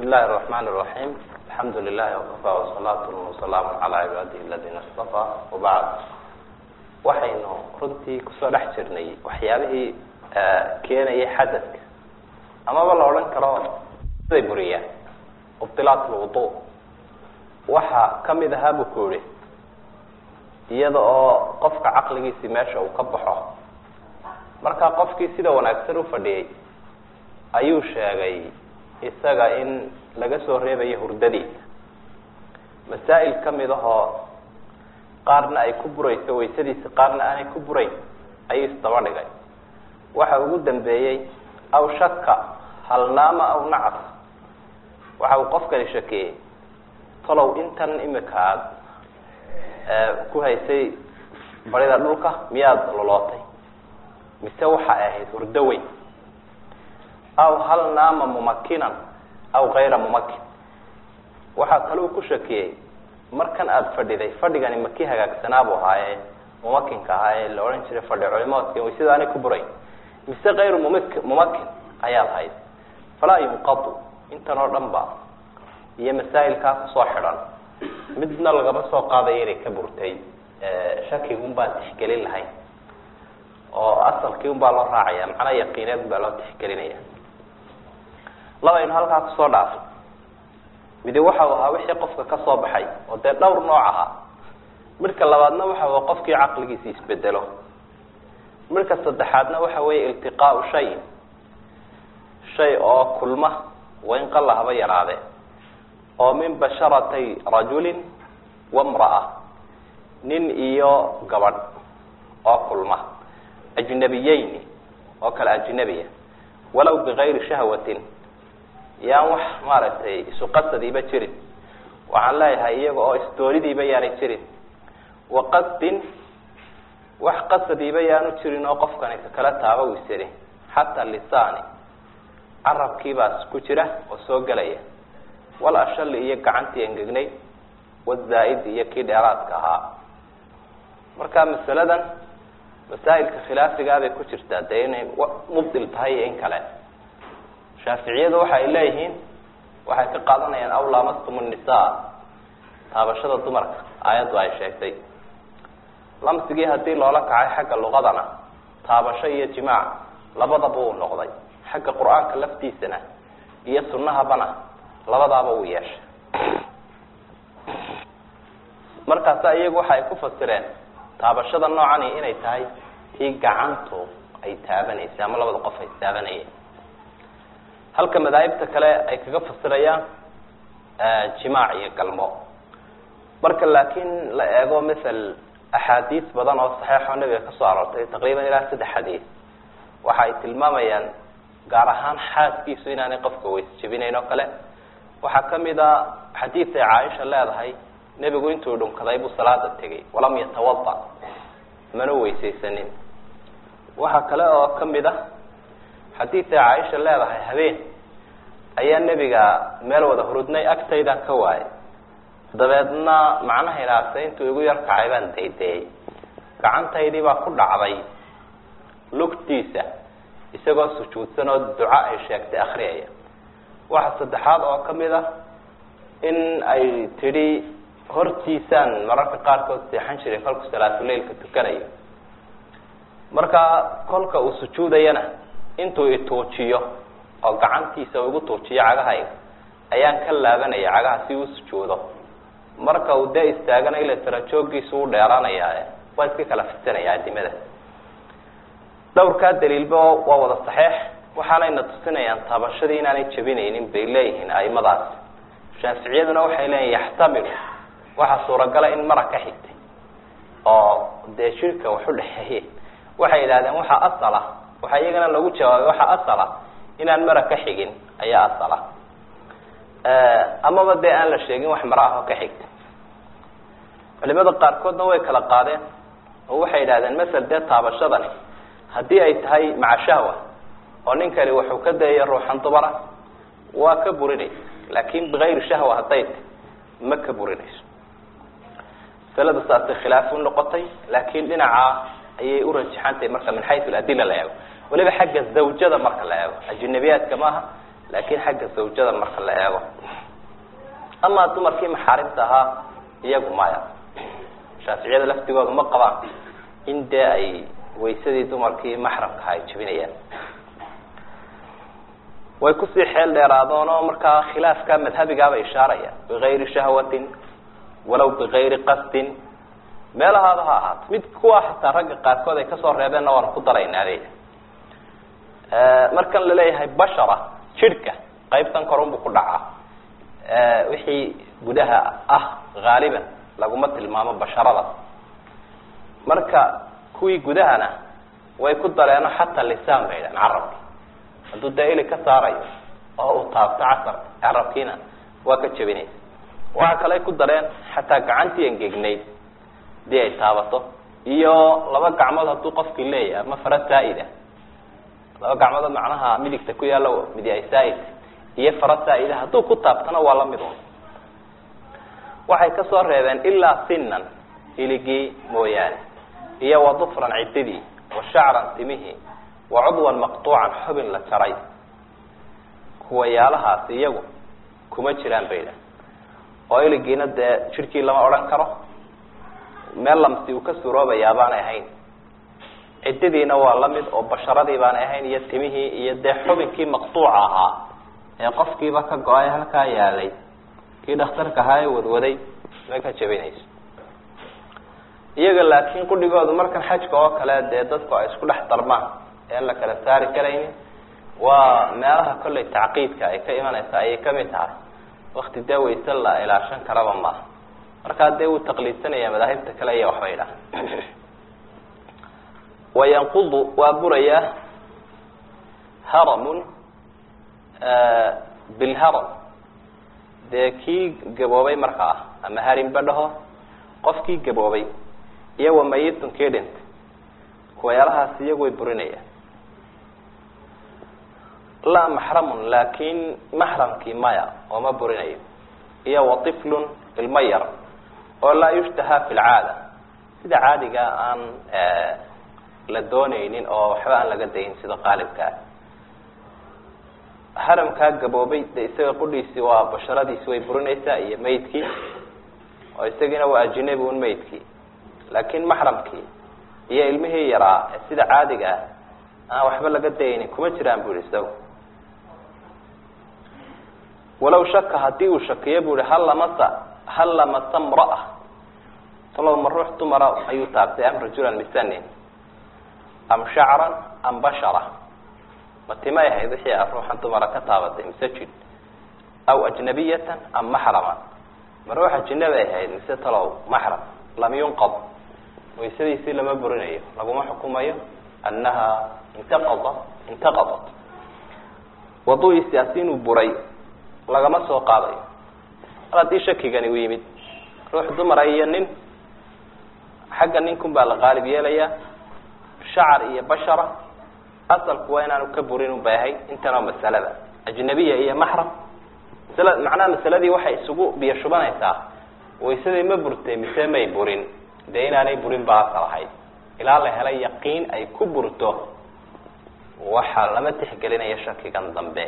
bismi illahi الرaحman الرaحيم alxamdu lilahi وkafى وsalaat وsalaam عalى cibaadihi اladina اstafى wabacd waxaynu runtii kusoo dhex jirnay waxyaabihii keenayay xadadka amaba la odhan karo siday buriyaan mubdilaat lwudu waxa kamid ahaa bu ku yihi iyada oo qofka caqligiisi meesha uu ka baxo marka qofkii sida wanaagsan ufadhiyey ayuu sheegay isaga in laga soo reebayo hurdadiisa masaa'il kamid ahoo qaarna ay ku burayso waysadiisa qaarna aanay ku burayn ayuu isdaba dhigay waxa ugu dambeeyey aw shaka halnaama aw nacas waxa uu qofkani shakiyey talow intan imika aad ku haysay barida dhulka miyaad lolootay mise waxa ay ahayd hurdo weyn aw hal naama mumakinan aw kayra mumakin waxaa kale uu ku shakiyey markan aada fadhiday fadhigani maki hagaagsanaabu ahaa ee mumakinka ahaa ee la odhan jiray fadhi culimoodka waysada aanay ku burayn mise kayru mumik mumakin ayaad hayd falaa yunqadu intan oo dhan ba iyo masaa'ilkaa kusoo xidhan midna lagama soo qaadayo inay ka burtay shakigun baan tixgelin lahayn oo asalkii un baa loo raacaya macnaa yaqiineed un baa loo tixgelinaya labaynu halkaa kusoo dhaafay midi waxa uu ahaa wixii qofka ka soo baxay oo dee dhowr nooc ahaa midhka labaadna waxa uu qofkii caqligiisa isbedelo midhka saddexaadna waxa weeye iltiqaau shayin shay oo kulma wain qalla haba yaraade oo min basharatay rajulin wamra'a nin iyo gabadh oo kulma ajnabiyeyni oo kale ajnabiya walow bigayri shahwatin yaan wax maaragtay isu qasadiiba jirin waxaan leeyahay iyaga oo isdoonidiiba yaanay jirin wa qasdin wax qasadiiba yaanu jirin oo qofkani kakala taaba wisani xataa lisaani carabkiibaas ku jira oo soo gelaya wal ashali iyo gacantii engegnay wazaa-id iyo kii dheeraadka ahaa marka masaladan masaa'ilka khilaafigaa bay ku jirtaa dee inay mubdil tahay iyo in kale shaaficiyadu waxa ay leeyihiin waxay ka qaadanayaan aw lamastum nisaa taabashada dumarka aayaddu ay sheegtay lamsigii haddii loola kacay xagga luqadana taabasho iyo jimaac labadaba uu noqday xagga qur-aanka laftiisana iyo sunnahabana labadaaba uu yeeshay markaasa iyagu waxa ay ku fasireen taabashada noocani inay tahay tii gacantu ay taabanaysay ama labada qof ay taabanayeen halka madaahibta kale ay kaga fasirayaan jimaac iyo galmo marka laakiin la eego mathal axaadiis badan oo saxeixoo nabiga kasoo aroortay taqriiban ilaa saddex xadiis waxa ay tilmaamayaan gaar ahaan xaaskiisu inaanay qofka weys jebinayn oo kale waxaa kamid a xadiid ay caaisha leedahay nebigu intuu dhunkaday buu salaada tegay walam yatawada mana weysaysanin waxaa kale oo kamid a xadiid ay caaisha leedahay habeen ayaa nebiga meel wada hurudnay agtaydan ka waayay dabeedna macnaha ilaase intuu igu yar kacay baan daydeeyey gacantaydii baa ku dhacday lugtiisa isagoo sujuudsan oo duco ay sheegtay akriyaya waxa saddexaad oo kamid ah in ay tidhi hortiisaan mararka qaarkood seexan jiray kolku salaatuleilka tukanayo marka kolka uu sujuudayana intuu ituujiyo oo gacantiisa uu igu tuujiyo cagahayga ayaan ka laabanaya cagaha si uu sujuudo marka uu dee istaagana ila tarajooggiisu u dheeraanayaa waa iska kala fisanaya adimada dhowrkaa daliilba waa wada saxeex waxaanayna tusinayaan taabashadii inaanay jebinaynin bay leeyihiin aimadaas shaaficiyaduna waxay leeyihin yaxtamilu waxaa suuragala in mara ka xigtay oo dee shirka wax u dhexeeye waxay yidhahdeen waxaa asala waxaa iyagana lagu jawaabay waxaa asala inaan mara ka xigin ayaa asala amaba dee aan la sheegin wax mara ah oo ka xigtay culimada qaarkoodna way kala qaadeen oo waxay yidhahdeen masel dee taabashadani haddii ay tahay maca shahwa oo ninkani wuxuu ka dayayo ruuxan dumara waa ka burinaysa laakin bigayri shahwa hadday tahy ma ka burinayso masalada saasay khilaaf u noqotay laakin dhinacaa ayay u rajaxantahay marka min xayu adila la eego waliba xagga zawjada marka la eego ajnabiyaadka maaha laakin xagga zawjada marka la eego amaa dumarkii maxaarimta ahaa iyagu maya shaaficiyada laftigooda ma qabaan in dee ay waysadii dumarkii maxramkaha ay jebinayaan way kusii xeel dheeraadoon oo markaa khilaafka madhabigaaba ishaaraya bigayri shahwatin walaw bigayri qasdin meelahaaba ha ahaato mid kuwa xataa ragga qaarkood ay kasoo reebeenna waanu ku daraynaa leya markan laleeyahay bashara jidhka qaybtan korunbu ku dhacaa wixii gudaha ah haaliban laguma tilmaamo basharada marka kuwii gudahana way ku dareeno xataa lisaan bay dhahan carabki hadduu dee ili ka saarayo oo uu taabto casar carabkiina waa ka jebinaysa waxa kale ay ku dareen xataa gacantii engegnayd hadii ay taabato iyo laba gacmood hadduu qofkii leeyahay ama fara saa-ida laba gacmood macnaha midigta ku yaalo midi ay saa-id iyo fara saa-ida hadduu ku taabtana waa lamid un waxay kasoo reebeen ilaa sinan iligii mooyaane iyo wa dufran ciddidii wa shacran timihii wa cudwan maqtuucan xubin la jaray kuwayaalahaasi iyagu kuma jiraan bayda oo iligiina dee jidhkii lama odhan karo meel lamsi uu ka suroobayaa baanay ahayn cididiina waa lamid oo basharadii baanay ahayn iyo timihii iyo dee xubinkii maqtuuca ahaa ee qofkiiba ka go-ay halkaa yaalay kii dhakhtarka ahaa ee wadwaday ma ka jebinayso iyaga laakiin qudhigoodu markan xajka oo kale dee dadku ay isku dhex darmaan ean la kala saari karaynin waa meelaha kollay tacqiidka ay ka imanaysa ayay kamid tahay wakti dee wayse la ilaashan karaba maaha markaa dee wuu taqliidsanaya madaahibta kale iyo waxbay dhaha wayanqudu waa burayaa haramun bilharam dee kii gaboobay markaa ama harimba dhaho qofkii gaboobay iyo wamayitun kii dhintay kuwayaalahaas iyagu way burinayaan laa maxramun laakin maxramkii maya oo ma burinayo iyo watiflun ilmo yar oo laa yushtaha fi lcaada sida caadiga aan la doonaynin oo waxba aan laga dayin sida qaalibkaa haramkaa gaboobay de isaga qudhiisi waa basharadiisi way burinaysaa iyo maydkii oo isagiina waa ajinabi un maydkii laakin maxramkii iyo ilmihii yaraa ee sida caadiga ah aan waxba laga dayaynin kuma jiraan bu ihi isagu walaw shaka hadii uu shakiyo bu ihi hal lamasa hal lamasa mraa talow ma ruux dumara ayuu taabtay am rajulan misanin am shacran am bashara ma timay ahayd wixii a ruuxan dumara ka taabatay mise jid aw ajnabiyatan am maxraman ma ruux ajinabi ay ahayd mise talow maxram lam yunqad waysadiisii lama burinayo laguma xukumayo annaha intaqada intaqadat waduiisiasi inuu buray lagama soo qaadayo mar haddii shakigani u yimid ruux dumara iyo nin xagga ninkun baa la qaalib yeelayaa shacar iyo bashara asalku waa inaanu ka burin ubay ahayd intan oo masalada ajnabiya iyo maxram masala macnaha masaladii waxay isugu biyo shubanaysaa waysadii ma burtay mise may burin dee inaanay burin ba asal ahayd ilaa la helay yaqiin ay ku burto waxaa lama tixgelinaya shakigan dambe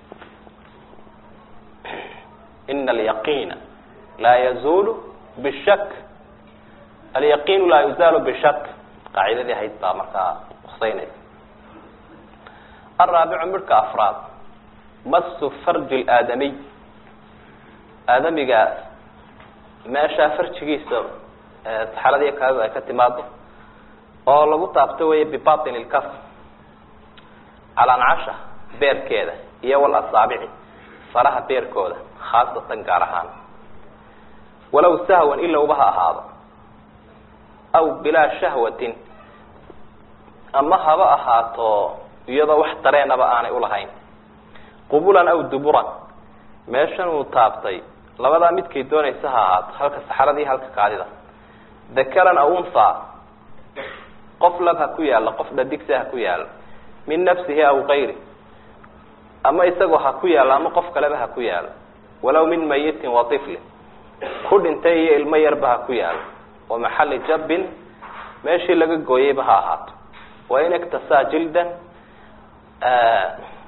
ina alyaqiina laa yazulu bishak alyaqiinu laa yuzaalu bishak qaacidadii ahayd baa markaa huseynaysa alraabicu midhka afraad masu farji laadamiy aadamiga meeshaa farjigiisa saxaladiiyo kaadida ay ka timaado oo lagu taabto weeye bibatin ilkaf calancasha beerkeeda iyo walasaabici faraha beerkooda khaasatan gaar ahaan walow sahwan ilowba ha ahaado aw bilaa shahwatin ama haba ahaato iyadoo wax dareenaba aanay ulahayn qubulan aw duburan meeshan uu taabtay labadaa midkay doonaysa ha ahaato halka saxaradii halka kaadida dakaran aw unha qof lab ha ku yaalo qof dhadigsa ha ku yaalo min nafsihi aw kayri ama isagoo ha ku yaalo ama qof kaleba ha ku yaalo walaw min mayitin wa iflin ku dhintay iyo ilmo yarba ha ku yaalo wa maxali jabbin meeshii laga gooyeyba ha ahaato wain iktasaa jildan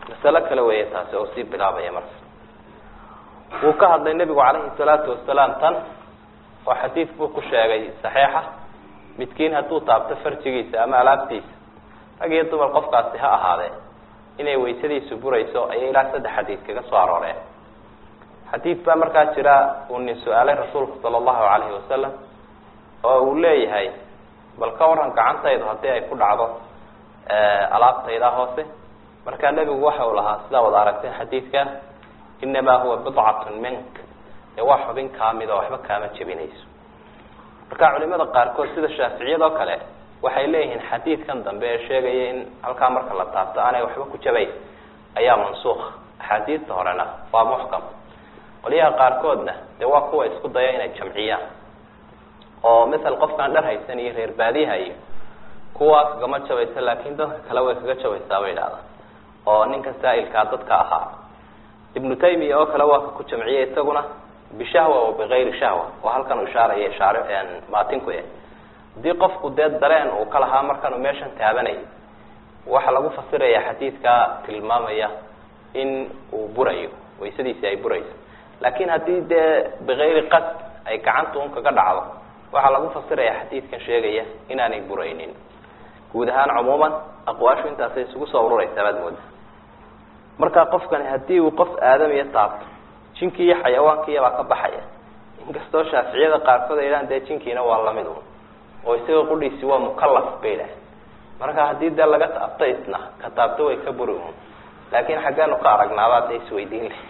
masalo kale weeye taasi oo sii bilaabaya marka wuu ka hadlay nebigu calayhi salaatu wasalaam tan oo xadiid buu ku sheegay saxiixa midkiin hadduu taabto farjigiisa ama alaabtiisa rag iyo dumar qofkaasi ha ahaadee inay waysadiisu burayso ayay ilaa saddex xadiid kaga soo arooreen xadiid baa markaa jira uu nin su-aalay rasuulku sala allahu calayhi wasalam oo uu leeyahay bal ka waran gacantaydu haddii ay ku dhacdo alaabtayda hoose markaa nebigu waxa uu lahaa sidaa wada aragteen xadiidka inamaa huwa bidcatun mink ee waa xubin kaamid oo waxba kaama jebinayso marka culimada qaarkood sida shaaficiyadoo kale waxay leeyihiin xadiidkan dambe ee sheegaya in halkaa marka la taabto aanay waxba ku jabayn ayaa mansuukh axaadiista horena waa muxkam qolyaha qaarkoodna dee waa kuwa isku daya inay jamciyaan oo masel qofkaan dhar haysan iyo reer baadiyaha iyo kuwaas kagama jabaysa laakin dadka kale way kaga jabaysaa bay idhahdaa oo ninka saa'ilkaa dadka ahaa ibnu taymiya oo kale waa ka ku jamciyay isaguna bishahwa wa bigayri shahwa oo halkan uu ishaaraya ishaar maatinku eh haddii qofku dee dareen uu ka lahaa markanuu meeshan taabanay waxaa lagu fasiraya xadiidka tilmaamaya in uu burayo waysadiisi ay burayso laakin haddii dee bigayri qasd ay gacanta un kaga dhacdo waxaa lagu fasiraya xadiidkan sheegaya inaanay buraynin guud ahaan cumuuman aqwaashu intaasay isugu soo ururaysaa baad mooda marka qofkani haddii uu qof aadamiya taabto jinkii iyo xayawaankiiya baa ka baxaya inkastoo shaaficiyada qaarkood ay idhahan dee jinkiina waa lamid un oo isaga qudhiisi waa mukalaf bay idhaah marka haddii dee laga taabto isna ka taabto way ka buri un laakin xaggeenu ka aragnaabaa dee isweydiin le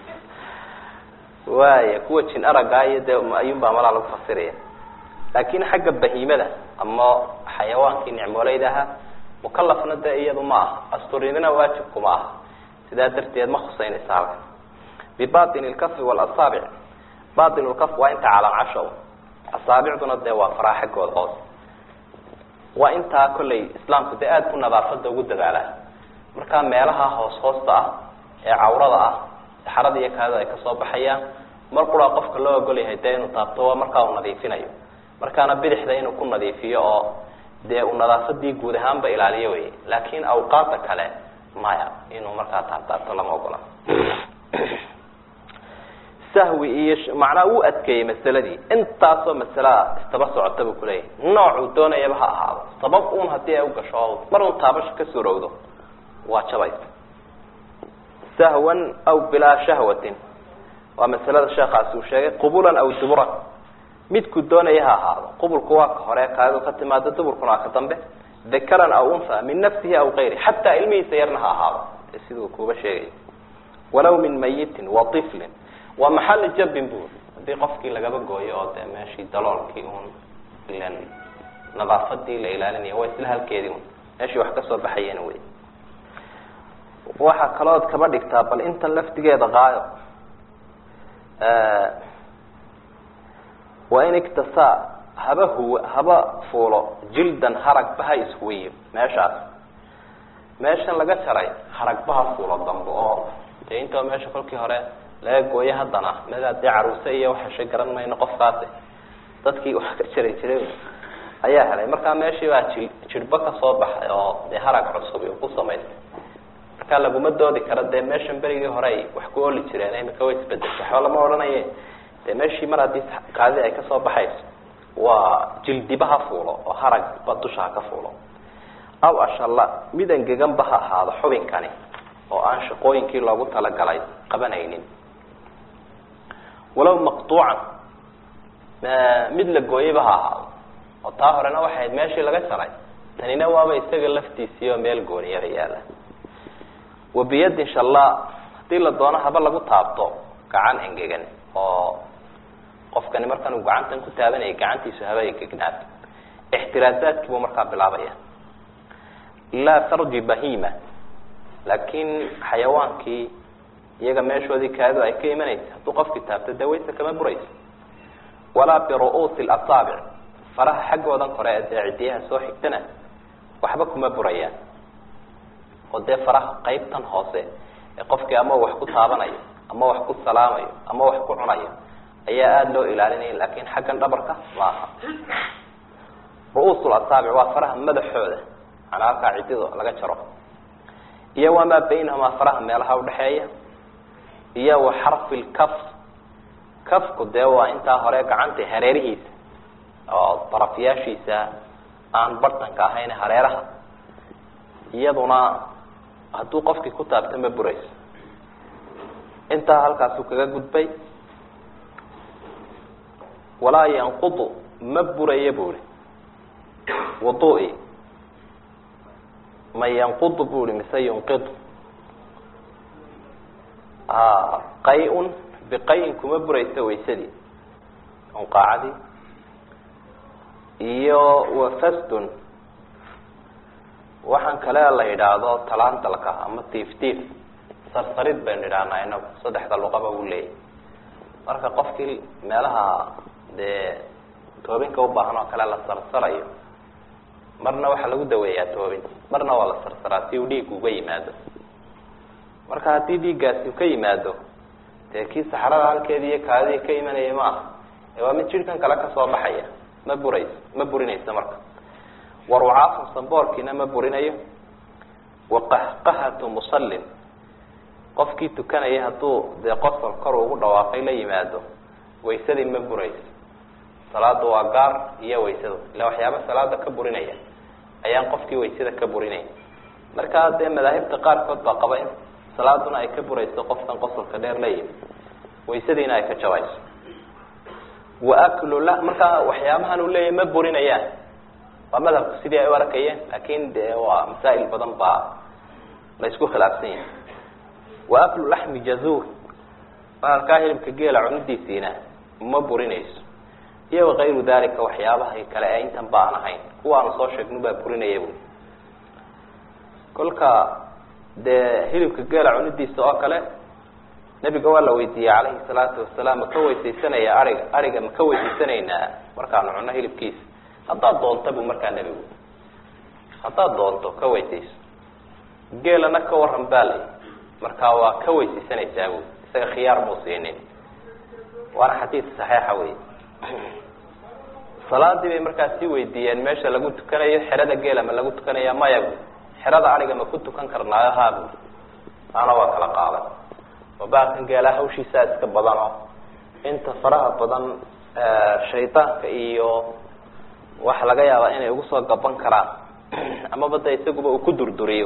waaya kuwa jin araggaa iyo dee ayuunbaa malaa lagu fasiraya laakin xagga bahiimada ama xayawaankii nicmooleyda ahaa mukalafna dee iyadu ma aha asturinina waajibkuma aha sidaa darteed ma khuseynaysa halkan bibatin lkafi walasaabic batin lkaf waa inta calaamcasho asaabicduna dee waa faraa xaggooda hoos waa intaa kollay islaamku dee aada ku nadaafada ugu dadaalaa markaa meelaha hoos hoosta ah ee cawrada ah saxarada iyo kaadida ay kasoo baxayaan mar quraa qofka loo ogol yahay dee inuu taabto waa markaa uu nadiifinayo markaana bidixda inuu ku nadiifiyo oo dee uu nadaafadii guud ahaanba ilaaliyo wey laakin awqaada kale maya inuu markaa taabtaabto lama ogola sahwi iyo macnaa uu adkeeyey masaladii intaasoo masalaa istaba socota buu kuleeyahay noocuu doonayaba ha ahaado sabab un haddii ay ugasho mar un taabasho ka surowdo waa jabaysa sahwan aw bilaa shahwatin waa masalada sheekaasi uu sheegay qubulan aw duburan midku doonaya ha ahaado qubulku waa ka hore kaadu ka timaado duburkuna waa ka dambe dakaran aw unha min nafsihi aw kayri xataa ilmihiisa yarna ha ahaado siduu kuuba sheegay walaw min mayitin wa iflin waa maxali jabin bu haddii qofkii lagaba gooyo oo dee meeshii daloolkii un ilan nadaafadii la ilaalinaya waa isla halkeedii un meeshii wax kasoo baxayena wey waxaa kalood kaba dhigtaa bal intan laftigeeda qaayo waa in iktasaa haba huwa haba fuulo jildan haragba ha ishuwiyo meeshaas meeshan laga jaray haragba ha fuulo dambe oo dee intoo meesha kolkii hore laga gooyo haddana mada dee caruuse iyo waxashay garan mayno qofkaasi dadkii wax ka jari jiray ayaa helay markaa meeshii baa ji jirhba kasoo baxay oo dee harag cusub ku samaysay markaa laguma doodi karo dee meeshan berigii hore ay wax ku oli jireen imika way isbedeshay waxba lama odhanaye dee meeshii mar haddii kaadii ay kasoo baxayso waa jildiba ha fuulo oo haragba dusha ha ka fuulo aw ashalla mid engeganba ha ahaado xubinkani oo aan shaqooyinkii loogu talagalay qabanaynin walow maqtuucan mid la gooyeyba ha ahaado oo taa horena waxay ahayd meeshii laga jaray tanina waaba isaga laftiisii oo meel gooniyada yaala wa biyadin shallaa haddii la doono haba lagu taabto gacan engegan oo qofkani markan uu gacantan ku taabanayay gacantiisu haba engegnaato ixtiraazaadkii buu markaa bilaabaya laa farji bahima laakiin xayawaankii iyaga meeshoodii kaadu ay ka imanaysa hadduu qofkii taabto dee wayse kama burayso walaa biru-uusi lasaabic faraha xaggoodan kore ee dee cidiyaha soo xigtana waxba kuma burayaan oo dee faraha qaybtan hoose ee qofkii ama wax ku taabanayo ama wax ku salaamayo ama wax ku cunayo ayaa aada loo ilaalinaya laakin xaggan dhabarka ma aha ru-uusul asaabic waa faraha madaxooda manaa halkaa cidido laga jaro iyo wamaa baynahumaa faraha meelaha udhexeeya iyo wa xarfi lkaf kafku dee waa intaa hore gacanta hareerihiisa oo darafyaashiisa aan bartanka ahayn hareeraha iyaduna hadduu qofkii ku taabto ma burayso intaa halkaasuu kaga gudbay walaa yanqudu ma buraya bu ihi wudu'i ma yanqudu bu ihi mise yunqidu qay-un biqay-in kuma burayso waysadii unqaacadii iyo wafasdun waxaan kale la yidhaahdo talaantalka ama tiif tiif sarsarid baynu idhahnaa inagu saddexda luqaba uu leeyahy marka qofkii meelaha dee toobinka ubaahan oo kale la sarsarayo marna waxaa lagu daweeyaa toobin marna waa la sarsaraa si uu dhiig uga yimaado marka haddii dhiiggaasi u ka yimaado dee kii saxrada halkeedi iyo kaadidii ka imanaya ma aha ee waa mid jidhkan kale kasoo baxaya ma burayso ma burinayso marka warucaafun samboorkiina ma burinayo waqahqahatu musallin qofkii tukanaya hadduu dee qosol kor ugu dhawaaqay la yimaado waysadii ma burayso salaada waa gaar iyo waysada ila waxyaaba salaada ka burinaya ayaan qofkii waysada ka burinayn markaa dee madaahibta qaarkood baa qaba in salaaduna ay ka burayso qofkan qosolka dheer la yimi waysadiina ay ka jabayso wa aklu la markaa waxyaabahan uu leeyahy ma burinayaan waa madhabku sidii ay u arkayeen laakin de waa masaa'il badan baa la isku khilaafsan yahay wa aklu laxmi jazuur bahalkaa hilibka geela cunidiisiina ma burinayso iyo wakayru dalika waxyaabaha kale ee intan ba aan ahayn kuwaanu soo sheegnu baa burinaya bu kolka dee hilibka geela cunidiisa oo kale nebiga waa la weydiiyey calayhi salaatu wasalaam ma ka weysaysanaya ariga ariga ma ka weysaysanaynaa markaanu cunno hilibkiisa haddaad doonta bu markaa nebigu haddaad doonto ka weysayso geelana ka waran baa lay markaa waa ka weysaysanaysaa bu isaga khiyaar muu siinin waana xadiid saxiixa wey salaadii bay markaa sii weydiiyeen meesha lagu tukanayo xerada geela ma lagu tukanaya maya bu xerada ariga ma ku tukan karnaayo haa bu taana waa kala qaadan oo baalkan geelaa hawshiisaa iska badan oo inta faraha badan shaydaanka iyo waxa laga yaabaa inay ugu soo gaban karaan amaba de isaguba uu ku durduriyo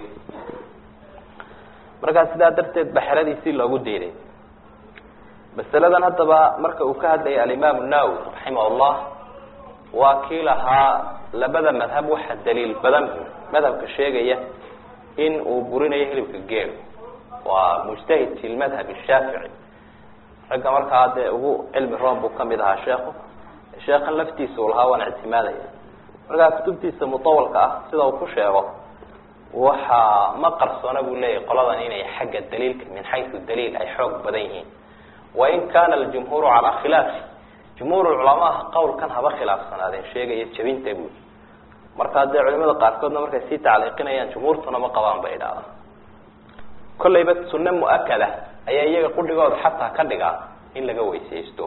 markaa sidaa darteed ba xeradiisii loogu diiday masaladan haddaba marka uu ka hadlayay alimaam nawowi raximah llah waa kii lahaa labada madhab waxa daliil badan madhabka sheegaya in uu burinayo hilibka geel waa mujtahid fi lmadhab shaafici ragga markaa dee ugu cilmi roon buu kamid ahaa sheekhu sheekhan laftiisa uu lahaa waan ictimaadaya markaa kutubtiisa mutawalka ah sida uu ku sheego waxa ma qarsoona buu leeyahy qoladan inay xagga daliilka min xaysu daliil ay xoog badan yihiin wain kana aljumhuuru calaa khilaafi jumhuur culamaha qawlkan haba khilaafsanaadeen sheegaya jabinta buu markaa dee culimada qaarkoodna markay sii tacliiqinayaan jumhuurtuna ma qabaan bay idhahdaan kollayba sunne mu-akada ayaa iyaga qudhigooda xataa ka dhigaa in laga weysaysto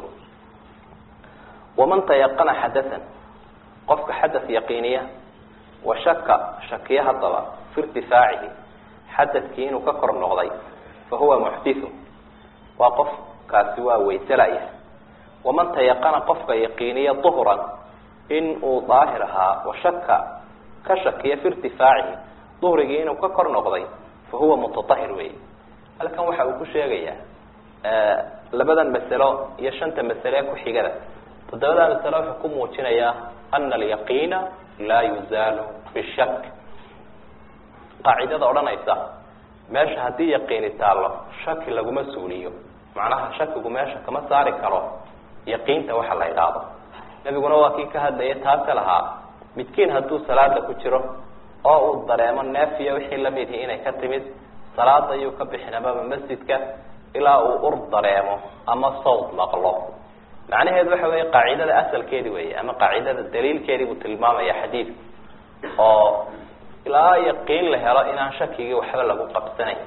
waman tayaqana xadathan qofka xadath yaqiiniya wa shaka shakiya haddaba fi irtifaacihi xadadkii inuu ka kor noqday fa huwa muxdithu waa qof kaasi waa wayselaya waman tayaqana qofka yaqiiniya duhran in uu daahir ahaa wa shaka ka shakiya fi irtifaacihi duhrigii inuu ka kor noqday fa huwa mutaahir wey halkan waxa uu ku sheegayaa labadan masalo iyo shanta masale ee ku-xigada toddobada masalo wuxuu ku muujinayaa ana alyaqiina laa yuzaalu bishak qaacidada odhanaysa meesha haddii yaqiini taallo shaki laguma suuliyo macnaha shakigu meesha kama saari karo yaqiinta waxa la idhaahdo nebiguna waa kii ka hadlaya taase lahaa midkiin hadduu salaada ku jiro oo uu dareemo neefiya wixii lamid ihi inay ka timid salaada ayuu ka bixin amaba masjidka ilaa uu ur dareemo ama sawd maqlo macnaheedu waxa weeye qaacidada asalkeedi weeye ama qaacidada daliilkeedii buu tilmaamaya xadiidku oo ilaa yaqiin la helo inaan shakigii waxba lagu qabsanayn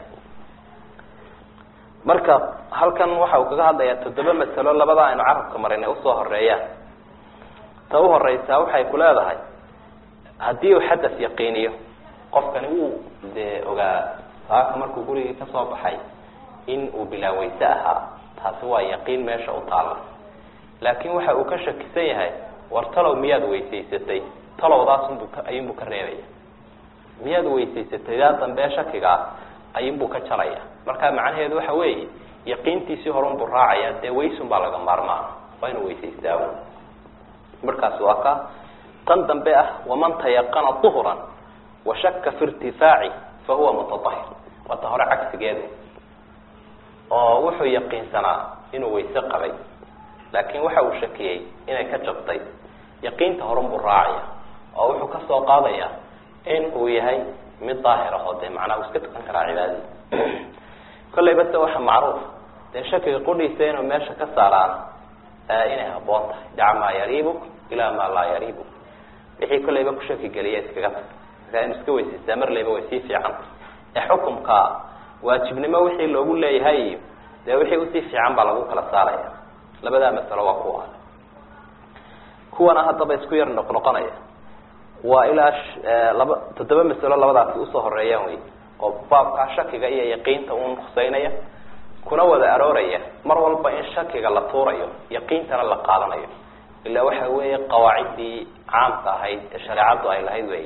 marka halkan waxa uu kaga hadlayaa toddoba masalo labada aynu carabka marinay usoo horeeyaan ta u horeysaa waxay ku leedahay haddii uu xadas yaqiiniyo qofkani wuu dee ogaa saaka markuu gurigii kasoo baxay in uu bilaa weyse ahaa taasi waa yaqiin meesha u taalla laakiin waxa uu ka shakisan yahay war talow miyaad weysaysatay talowdaasunbuu ka ayuunbuu ka reebaya miyaad weysaysatay daa dambe shakigaa ayuunbuu ka jaraya marka macnaheedu waxa weeye yaqiintiisii horunbuu raacaya dee weysun baa laga maarmaa waa inuu weysaystaa markaas waa ka tan dambe ah waman tayaqana duhran washaka fi irtifaaci fahuwa mutaahir waata hore cagsigeedu oo wuxuu yaqiinsanaa inuu weyse qabay laakiin waxa uu shakiyey inay ka jabtay yaqiinta horunbuu raacaya oo wuxuu kasoo qaadaya in uu yahay mid daahir ahoo dee macnaa uu iska tukan karaa cibaadadii kollay base waxa macruuf dee shakiga qudhiisa inuu meesha ka saaraan inay haboon tahay daca maa yariibuk ilaa maa laa yariibuk wixii kollayba ku shaki geliya iskaga tag markaa inu iska weysaystaa marlayba way sii fiican ee xukumka waajibnimo wixii loogu leeyahay iyo dee wixii usii fiican baa lagu kala saaraya labadaa masalo waa kuwa kuwana haddaba isku yar noqnoqonaya waa ilaa laba toddoba masalo labadaasi usoo horeeyaan wey oo baabkaa shakiga iyo yaqiinta un huseynaya kuna wada arooraya mar walba in shakiga la tuurayo yaqiintana la qaadanayo ilaa waxa weeye qawaaciddii caamka ahayd ee shareecaddu ay lahayd wey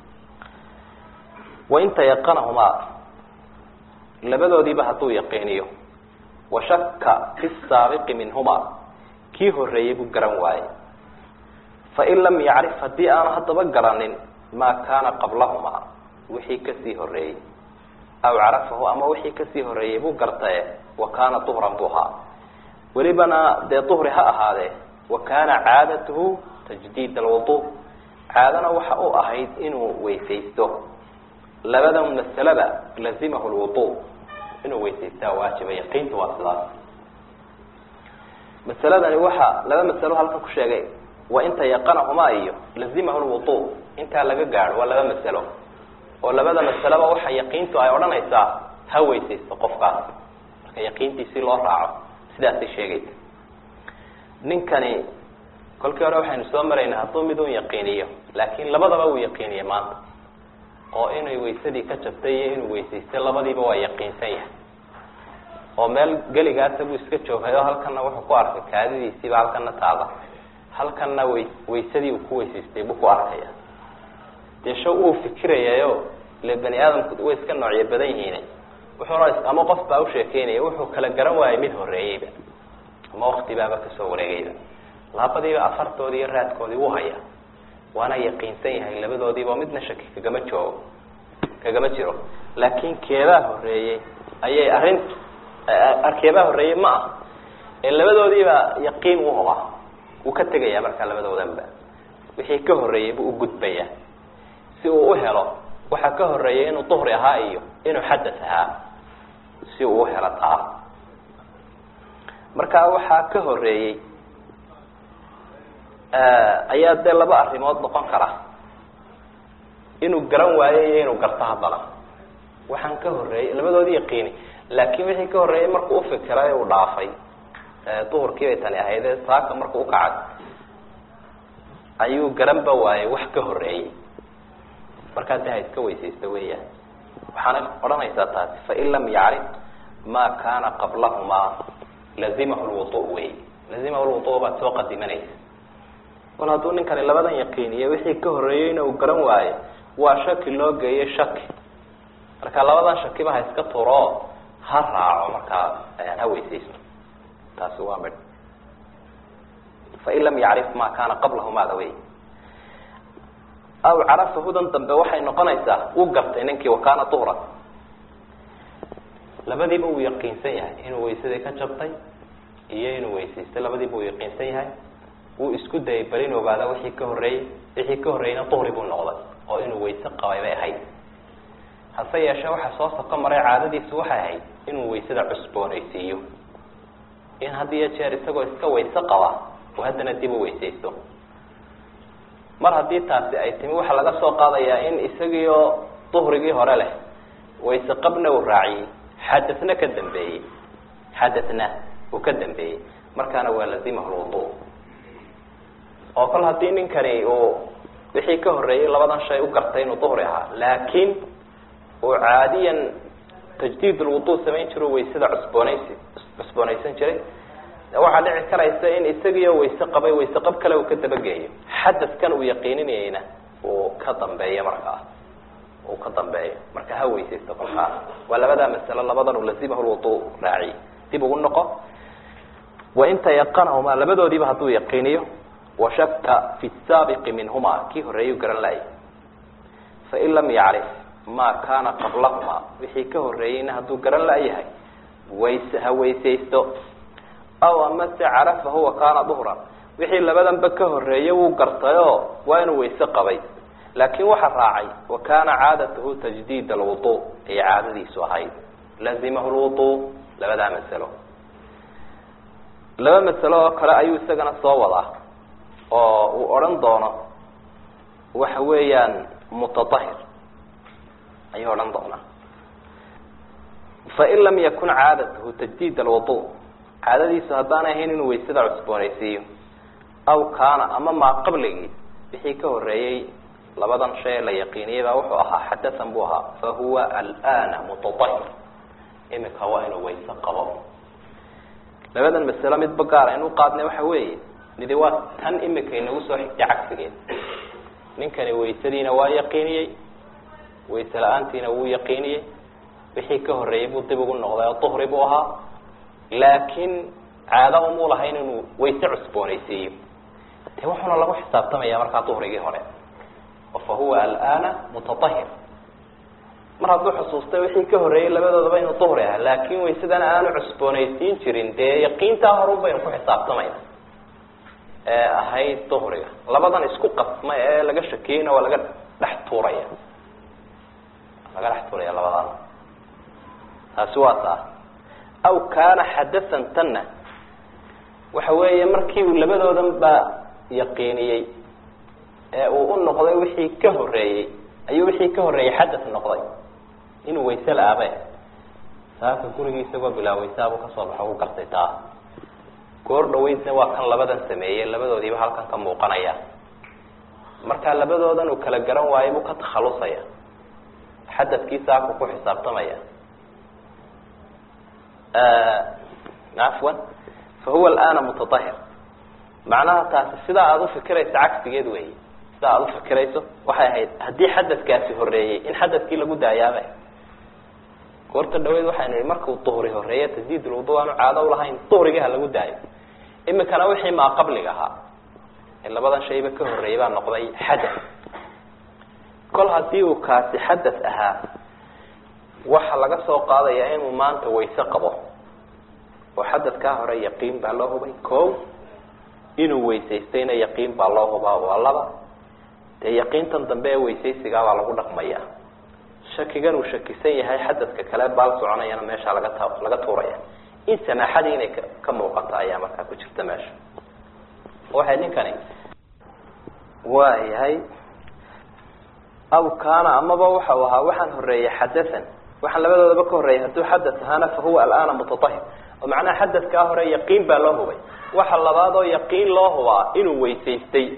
wain tayaqanahumaa labadoodiiba hadduu yaqiiniyo washaka fi saabiqi minhumaa kii horeeyey buu garan waayey fain lam yacrif haddii aanu haddaba garanin maa kaana qablahumaa wixii kasii horeeyey aw carafahu ama wixii kasii horeeyey buu gartae wa kaana duhran buu ahaa welibana dee duhri ha ahaadee wa kaana caadatuhu tajdiid alwudu caadana waxa u ahayd inuu weysaysto labadan masalada lazimahu lwudu inuu weysaystaa waajiba yaqiinta waa sidaas masaladani waxa laba masalo halkan ku sheegay wain tayaqanahumaa iyo lazimahu lwudu intaa laga gaadho waa laba masalo oo labada masaleba waxa yaqiintu ay odhanaysaa ha weysaysto qofkaas marka yaqiintiisii loo raaco sidaasay sheegaysa ninkani kolkii hore waxaynu soo maraynay hadduu midun yaqiiniyo laakiin labadaba uu yaqiiniye maanta oo inay waysadii ka jabtay iyo inuu weysaystay labadiiba waa yaqiinsan yahay oo meel geligaasa buu iska joogay oo halkana wuxuu ku arkay kaadidiisiiba halkana taada halkana way waysadii uu ku weysaystay buu ku arkaya dee shaw uu fikirayayo ile bani aadamku way iska noocyo badan yihiin wuxuuna ama qof baa usheekeynaya wuxuu kala garan waayay mid horeeyeyba ama waktibaaba kasoo wareegayba labadiiba afartoodii iyo raadkoodii wuu haya waana yaqiinsan yahay labadoodiiba oo midna shaki kagama joogo kagama jiro laakiin keebaa horeeyey ayay arrintu keebaa horeeyey ma ah ee labadoodiiba yaqiin u hubaa wuu ka tegaya markaa labadoodanba wixii ka horeeyey buu ugudbaya si uu u helo waxaa ka horeeyay inuu duhri ahaa iyo inuu xadas ahaa si uu u helo taa marka waxaa ka horeeyey ayaa dee laba arrimood noqon kara inuu garan waayo iyo inuu garto haddana waxaan ka horeeyey labadoodii yaqiini laakiin wixii ka horreeyay markuu ufikiray uu dhaafay duhurkii bay tani ahaydee saaka markuu ukacay ayuu garanba waayey wax ka horeeyey markaa de ha iska weysaysta weeyaan waxaana odhanaysaa taasi fain lam yacrif ma kana qablahumaa lazimahu lwudu wey lazimahu lwudu baad soo qadimanaysa kol hadduu ninkani labadan yaqiiniyo wixii ka horeeyeyna uu garan waayo waa shaki loo geeyey shaki marka labadan shakiba ha iska turo ha raaco markaa ha weysaysto taasi waa midh fain lam yacrif ma kana qablahumaada wey aw carafa hudan dambe waxay noqonaysaa uu gartay ninkii wakana duhran labadiiba uu yaqiinsan yahay inuu waysadii ka jabtay iyo inuu weysaystay labadiiba uu yaqiinsan yahay wuu isku dayay bal in ogaada wixii ka horreeyey wixii ka horreeyeyna duhri buu noqday oo inuu wayse qabay bay ahayd hase yeeshee waxa soo soko maray caadadiisu waxay ahayd inuu waysada cusboonaysiiyo in had iyo jeer isagoo iska wayse qaba oo haddana dib u weysaysto mar haddii taasi ay timi waxaa laga soo qaadayaa in isagiioo duhrigii hore leh wayse qabna uu raaciyey xadasna ka dambeeyey xadasna uu ka dambeeyey markaana waa lazimahu lwudu oo kol haddii ninkani uu wixii ka horreeyey labadan shay u gartay inuu duhri ahaa laakiin uu caadiyan tajdiid lwudu samayn jiro waysada cusboonaysi cusboonaysan jiray waxaa dhici karaysa in isagiio wayse qabay wayse qab kale uu ka dabageeyo xadaskan uu yaqiininayeyna uu ka dambeeyo markaa uu ka dambeeyo marka ha weysaysto kolkaas waa labadaa masalo labadan uu lazimahu lwudu raaciy dib ugu noqo wain tayaqanahumaa labadoodiiba hadduu yaqiiniyo washaka fi saabiqi minhuma kii horeeyuu garan laayay fain lam yacrif ma kana qablahumaa wixii ka horeeyeyna hadduu garan laayahay wayse ha weysaysto aw amase carafahu wa kaana duhran wixii labadanba ka horeeyey wuu gartayoo waa inuu wayse qabay laakiin waxa raacay wa kaana caadatahu tajdiid alwudu ay caadadiisu ahayd lazimahu lwudu labadaa masalo laba masalo oo kale ayuu isagana soo wadaa oo uu odhan doono waxa weeyaan mutaahir ayuu odhan doonaa fain lam yakun caadatahu tajdiid alwudu caadadiisu haddaanay ahayn inuu waysada cusboonaysiiyo aw kaana ama maa qabligii wixii ka horeeyey labadan shay la yaqiiniyey baa wuxuu ahaa xadasan buu ahaa fa huwa alana mutaahir imika waa inuu wayse qabo labadan masalo midba gaar aynu qaadnay waxa weeye midi waa tan imika inagu soo xigtay cagsigeed ninkani waysadiina waa yaqiiniyey wayse la-aantiina wuu yaqiiniyey wixii ka horeeyey buu dib ugu noqday oo duhri buu ahaa laakiin caado umuu lahayn inuu wayse cusboonaysiiyo de wuxuuna lagu xisaabtamaya markaa duhrigii hore oo fa huwa alana mutaahir mar hadduu xusuustay wixii ka horeeyey labadoodaba inuu duhri aha laakin waysadana aanu cusboonaysiin jirin dee yaqiintaa horun baynu ku xisaabtamayna ee ahayd duhriga labadan isku qasma ee laga shakiyeyna waa laga dhex tuuraya laga dhex tuuraya labadan taasi waa taa aw kaana xadasan tanna waxa weeye markii uu labadoodan baa yaqiiniyey ee uu u noqday wixii ka horeeyey ayuu wixii ka horeeyey xadas noqday inuu wayse la-aabe saaka gurigii isagoo bilaa waysaabuu kasoo baxo u gartay taa goor dhaweydna waa kan labadan sameeyey labadoodiiba halkan ka muuqanaya markaa labadoodan uu kala garan waayo buu ka takhalusaya xadadkii saaku ku xisaabtamaya afwan fa huwa alana mutaahir macnaha taasi sidaa aada ufikirayso cagsigeed wey sidaa aada ufikirayso waxay ahayd haddii xadadkaasi horeeyey in xadadkii lagu daayaaba goorta dhaweyd waxaynu ihi markuu duhri horeeye tasdiid lwudu aanu caado ulahayn duhrigii ha lagu daayo imikana wixii maa qabliga ahaa ee labadan shayba ka horeeyey baa noqday xadath kol haddii uu kaasi xadath ahaa waxa laga soo qaadayaa inuu maanta wayse qabo oo xadadkaa hore yaqiin baa loo hubay ko inuu weysaystayna yaqiin baa loo hubaa waa laba dee yaqiintan dambe ee weysaysigaabaa lagu dhaqmaya shakigan uu shakisan yahay xadadka kale baal soconayana meesha laga ta laga tuuraya in samaaxadii inay ka ka muuqato ayaa markaa ku jirta meesha waxay ninkani waa yahay aw kaana amaba waxau ahaa waxaan horeeyey xadathan waxaan labadoodaba ka horreeyay hadduu xadath ahaana fa huwa alana mutaahir oo macnaha xadadkaa hore yaqiin baa loo hubay waxa labaad oo yaqiin loo hubaa inuu weysaystay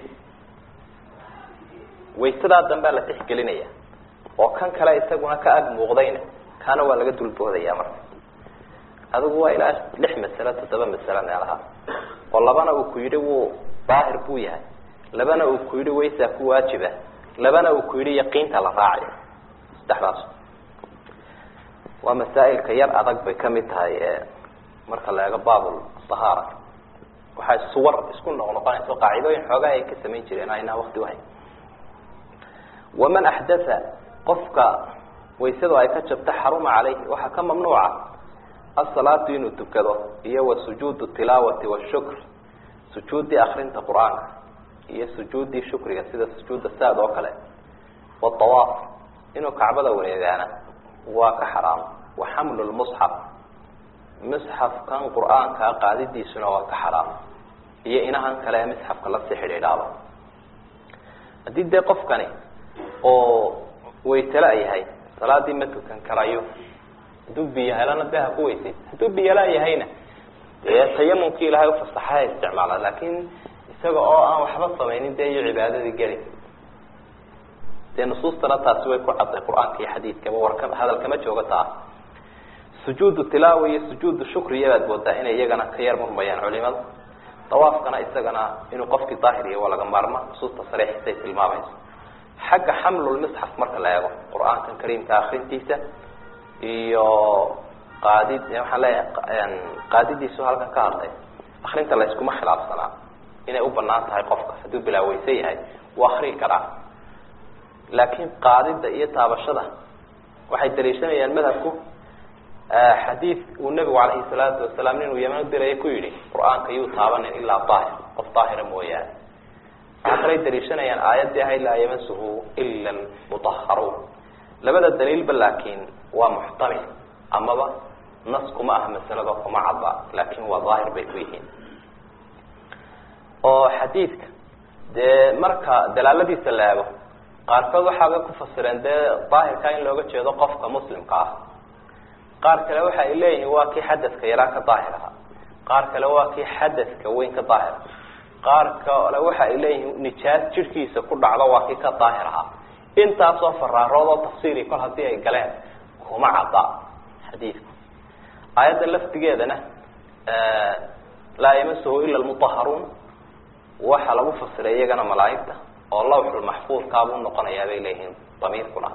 waysadaa dambea la tixgelinaya oo kan kale isaguna ka ag muuqdayna kaana waa laga dulboodaya marka adigu waa ilaa lix masalo toddoba masalo meelaha oo labana uu ku yidhi wuu daahir buu yahay labana uu ku yidhi waysaa ku waajiba labana uu ku yidhi yaqiinta la raacayo saddexdaas waa masaa'ilka yar adag bay kamid tahay marka la eego babl ahaara waxay suwar isku noq noqonayso qaacidooyin xoogaa ay ka samayn jireen aynaa wakti uhayn waman axdatha qofka waysadu ay ka jabta xaruma calayhi waxaa ka mamnuuca asalaatu inuu tukado iyo wa sujuudu tilaawati washukr sujuuddii akrinta qur-aanka iyo sujuuddii shukriga sida sujuudda saad oo kale watawaaf inuu kacbada wareegaana waa ka xaraam wa xamlu lmusxaf musxafkan qur-aankaa qaadidiisuna waa ka xaraam iyo inahan kale ee musxafka lasii xidhiidhaaba haddii dee qofkani oo waytala yahay salaadii ma tukan karayo hadduu biyo helana dee ha ku weysay hadduu biyolaa yahayna dee tayamumkii ilahay ufasaxay ha isticmaala laakin isaga oo aan waxba samaynin dee iyo cibaadadii geli dee nusuustana taasi way ku cadday qur-aanka iyo xadiidkaba warka hadal kama jooga taa sujuudu tilaawa iyo sujuudu shukriya baad moodaa inay iyagana ka yar murmayaan culimada dawaafkana isagana inuu qofkii daahiriya waa laga maarma nusuusta sariixisay tilmaamayso xagga xamlulmisxaf marka la eego qur-aankan kariimka akrintiisa iyo qaadid waxaan leeyahay qaadidiisu halkan ka hadlay akrinta la iskuma khilaafsanaa inay u banaan tahay qofka hadduu bilaaweysan yahay wuu akrii karaa laakiin qaadida iyo taabashada waxay daliishanayaan madhabku xadiid uu nebigu calayhi salaatu wasalaam ninuu yeman u diraya ku yidhi qur-aanka yuu taabanin ilaa daahir qof daahira mooyaane waxaa kalay daliishanayaan aayaddii ahayd laa yamasuhu ila almutaharuun labada daliilba laakiin waa muxtamil amaba nas kuma ah masalada kuma cadda laakin waa daahir bay ku yihiin oo xadiidka dee marka dalaaladiisa la eego qaarkood waxaabay ku fasireen dee daahirka in looga jeedo qofka muslimka ah qaar kale waxa ay leeyihiin waa kii xadadka yaraa ka daahir ahaa qaar kale waa kii xadadka weyn ka daahir qaar kale waxa ay leeyihiin nijaas jirhkiisa ku dhacdo waa kii ka daahir ahaa intaasoo faraarood oo tafsiiri kol haddii ay galeen kuma cadda xadiidku aayadda laftigeedana laa yamasuhu ila lmutaharuun waxaa lagu fasiray iyagana malaaigta oo lawxulmaxfuudkaabuu noqonayaa bay leeyihiin damiirkuna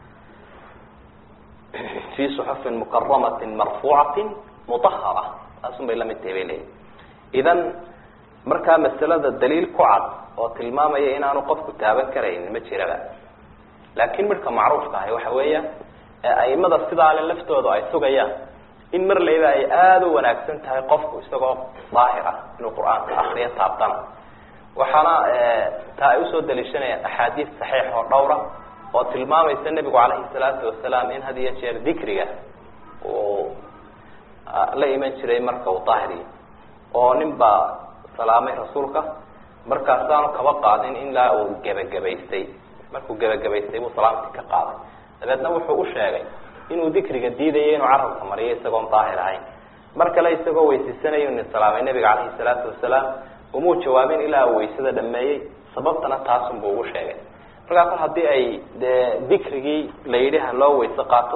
fi suxufin mukaramatin marfuucatin mutahara taasun bay lamid tahay bay leeyihin idan markaa masalada daliil ku cad oo tilmaamaya inaanu qofku taaban karaynin ma jiraba laakin midhka macruufka ahi waxa weeya aimada sidaale laftooda ay sugayaan in mar layba ay aada u wanaagsan tahay qofku isagoo daahir ah inuu qur-aanka akriyo taabtana waxaana taa ay usoo daliishanayaan axaadiis saxiix oo dhowra oo tilmaamaysa nebigu calayhi salaatu wasalaam in had iyo jeer dikriga uu la iman jiray marka uu daahiriyo oo nin baa salaamay rasuulka markaasaanu kaba qaadin ilaa uu gebagabaystay markuu gebagabaystay buu salaamtii ka qaaday dabeedna wuxuu u sheegay inuu dikriga diidayo inuu carabka mariyo isagoon daahir ahayn mar kale isagoo weysaysanaya nin salaamay nebiga calayhi salaatu wasalaam umuu jawaabin ilaa uu waysada dhameeyey sababtana taasun buu ugu sheegay markaa kol haddii ay dee dikrigii la yidhi ha loo weyse qaato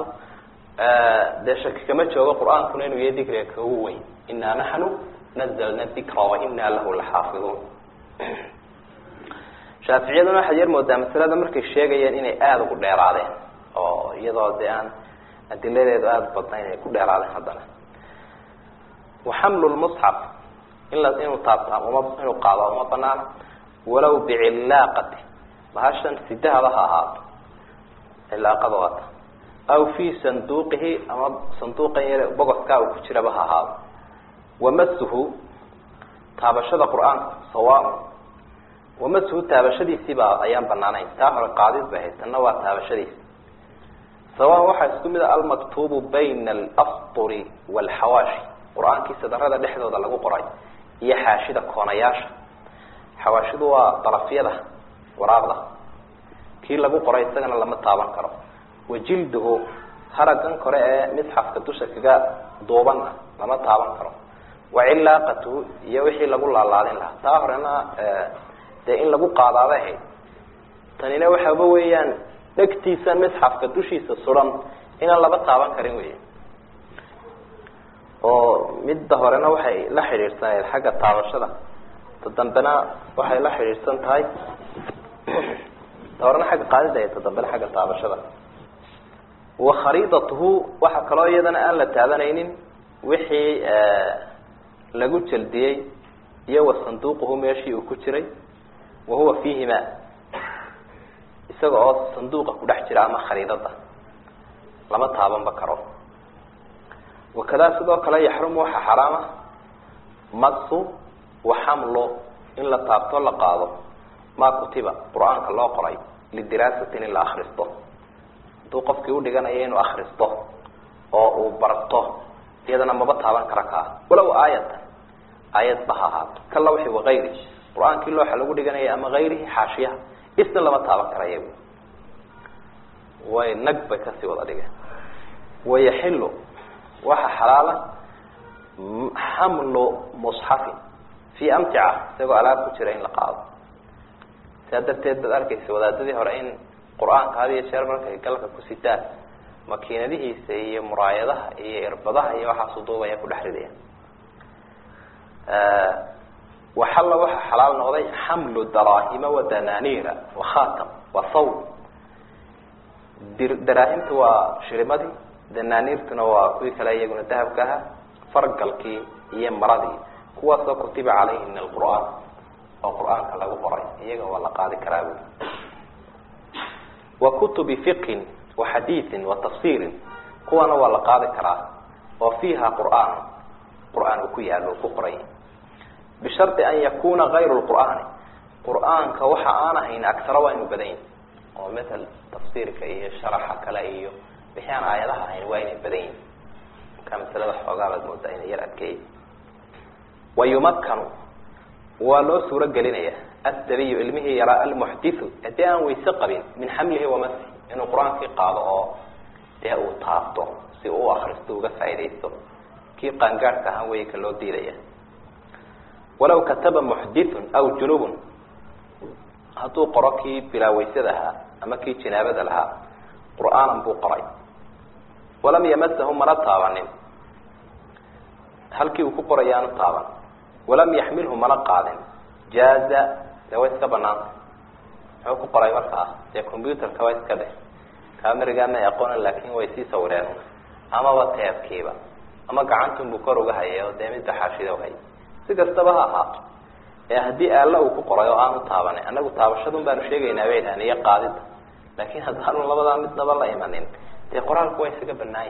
dee shaki kama joogo qur-aankuna inuu yahay dikriga kagu weyn inaa naxnu nazalna dikra wa inaa lahu laxaafiduun shaaficiyaduna waxaad yar moodaa masalada markay sheegayeen inay aada ugu dheeraadeen oo iyadoo dee aan adiladeedu aada badnayn ay ku dheeraadeen haddana waxamlu lmusxaf in la inuu taabtaa uma inuu qaado uma banaana walow bicillaaqati bahashan sidahaba ha ahaato cilaaqada waata aw fi sanduuqihi ama sanduuqan yar bogoskaa uu ku jiraba ha ahaado wamasuhu taabashada qur-aanku sawaa wamasuhu taabashadiisiibaa ayaan banaanayn taa hore qaadid bay ahayd tanna waa taabashadiisi sawaan waxaa isku mid a almaktuubu bayna alasturi waalxawaashi qur-aankii sadarada dhexdooda lagu qoray iyo xaashida koonayaasha xawaashidu waa darafyada waraaqda kii lagu qoray isagana lama taaban karo wajilduhu haragan kore ee misxafka dusha kaga duubanna lama taaban karo wacilaaqatuhu iyo wixii lagu laalaadin lahaa taa horena dee in lagu qaadaabay ahayd tanina waxaaba weeyaan dhegtiisa misxafka dushiisa suran inaan laba taaban karin wey oo midda horena waxay la xidhiidhsanayd xagga taabashada ta dambena waxay la xidhiidhsan tahay ta horena xagga qaadida ta dambena xagga taabashada wa khariidatuhu waxaa kaloo iyadana aan la taabanaynin wixii lagu jaldiyey iyo wa sanduuquhu meeshii uu ku jiray wa huwa fiihima isaga oo sanduuqa ku dhex jira ama khariidada lama taabanba karo wakadaa sidoo kale yaxrumu waxaa xaraama masu waxamlo in la taabto la qaado maa kutiba qur-aanka loo qoray lidiraasatin in la akristo hadduu qofkii udhiganayo inuu akristo oo uu barto iyadana maba taaban kara kaa walow aayatan aayad ba ha ahaato kala wixi wakayri qur-aankii looxa lagu dhiganaya ama hayrihi xaashiyaha isna lama taaban karaya way nag bay kasii wada dhigeen wayaxilu waxa xalaala xamlu musxafin fi amtica isagoo alaab ku jira in la qaado saa darteed baad arkaysa wadaadadii hore in qur-aanka had iyo jeer markay galka ku sitaan makiinadihiisa iyo muraayadaha iyo irbadaha iyo waxaasu duubaya ku dhex ridaya waxalla waxa xalaal noqday xamlu daraahima wa dananiira wa khatam wa thawb daraahimta waa shirimadii dananiirtuna waa kuwii kale iyaguna dahabka ahaa fargalkii iyo maradii kuwaasoo kutiba calayhi min alqur'aan oo qur-aanka lagu qoray iyaga waa la qaadi karaa bui wa kutubi fiqhin wa xadiiin wa tafsiirin kuwana waa la qaadi karaa oo fiiha qur'aan qur-aan uu ku yaalo uu ku qoray bishardi an yakuna kayru lqur'aani qur-aanka waxa aan ahayn agtaro waa inu badan yahi oo matal tafsiirka iyo sharaxa kale iyo wixii aan aayadaha ahayn waa inay badan yihin markaa masalada xoogaa baad moodaa inay yar adkeey wa yumakkanu waa loo suuro gelinaya asdabiyu ilmihii yaraa almuxdithu haddii aan wayse qabin min xamlihi wamasi inuu qur-aankii qaado oo dee uu taabto si uu akristo uga faaidaysto kii qaangaadhka ahaan wey ka loo diidaya walaw kataba muxdithun aw junubun hadduu qoro kii bilaawaysada ahaa ama kii jinaabada lahaa qur'aanan buu qoray walam yamasahu mana taabanin halkii uu ku qoray aanu taaban walam yaxmilhu mana qaadin jaaza dee way iska banaanta muxuu ku qoray markaa dee combuterka waa iska dheh cameriga may aqoonan laakin way sii sawireen amaba teebkiiba ama gacantunbuu kor uga hayay oo dee midba xaashida hay si kastaba ha ahaato ee haddii aalla uu ku qoray oo aanu taabanin anagu taabashadun baanu sheegaynaa bay dhahan iyo qaadida laakin haddaanu labadaa midnaba la imanin dee qoraalku waa isaga banaanya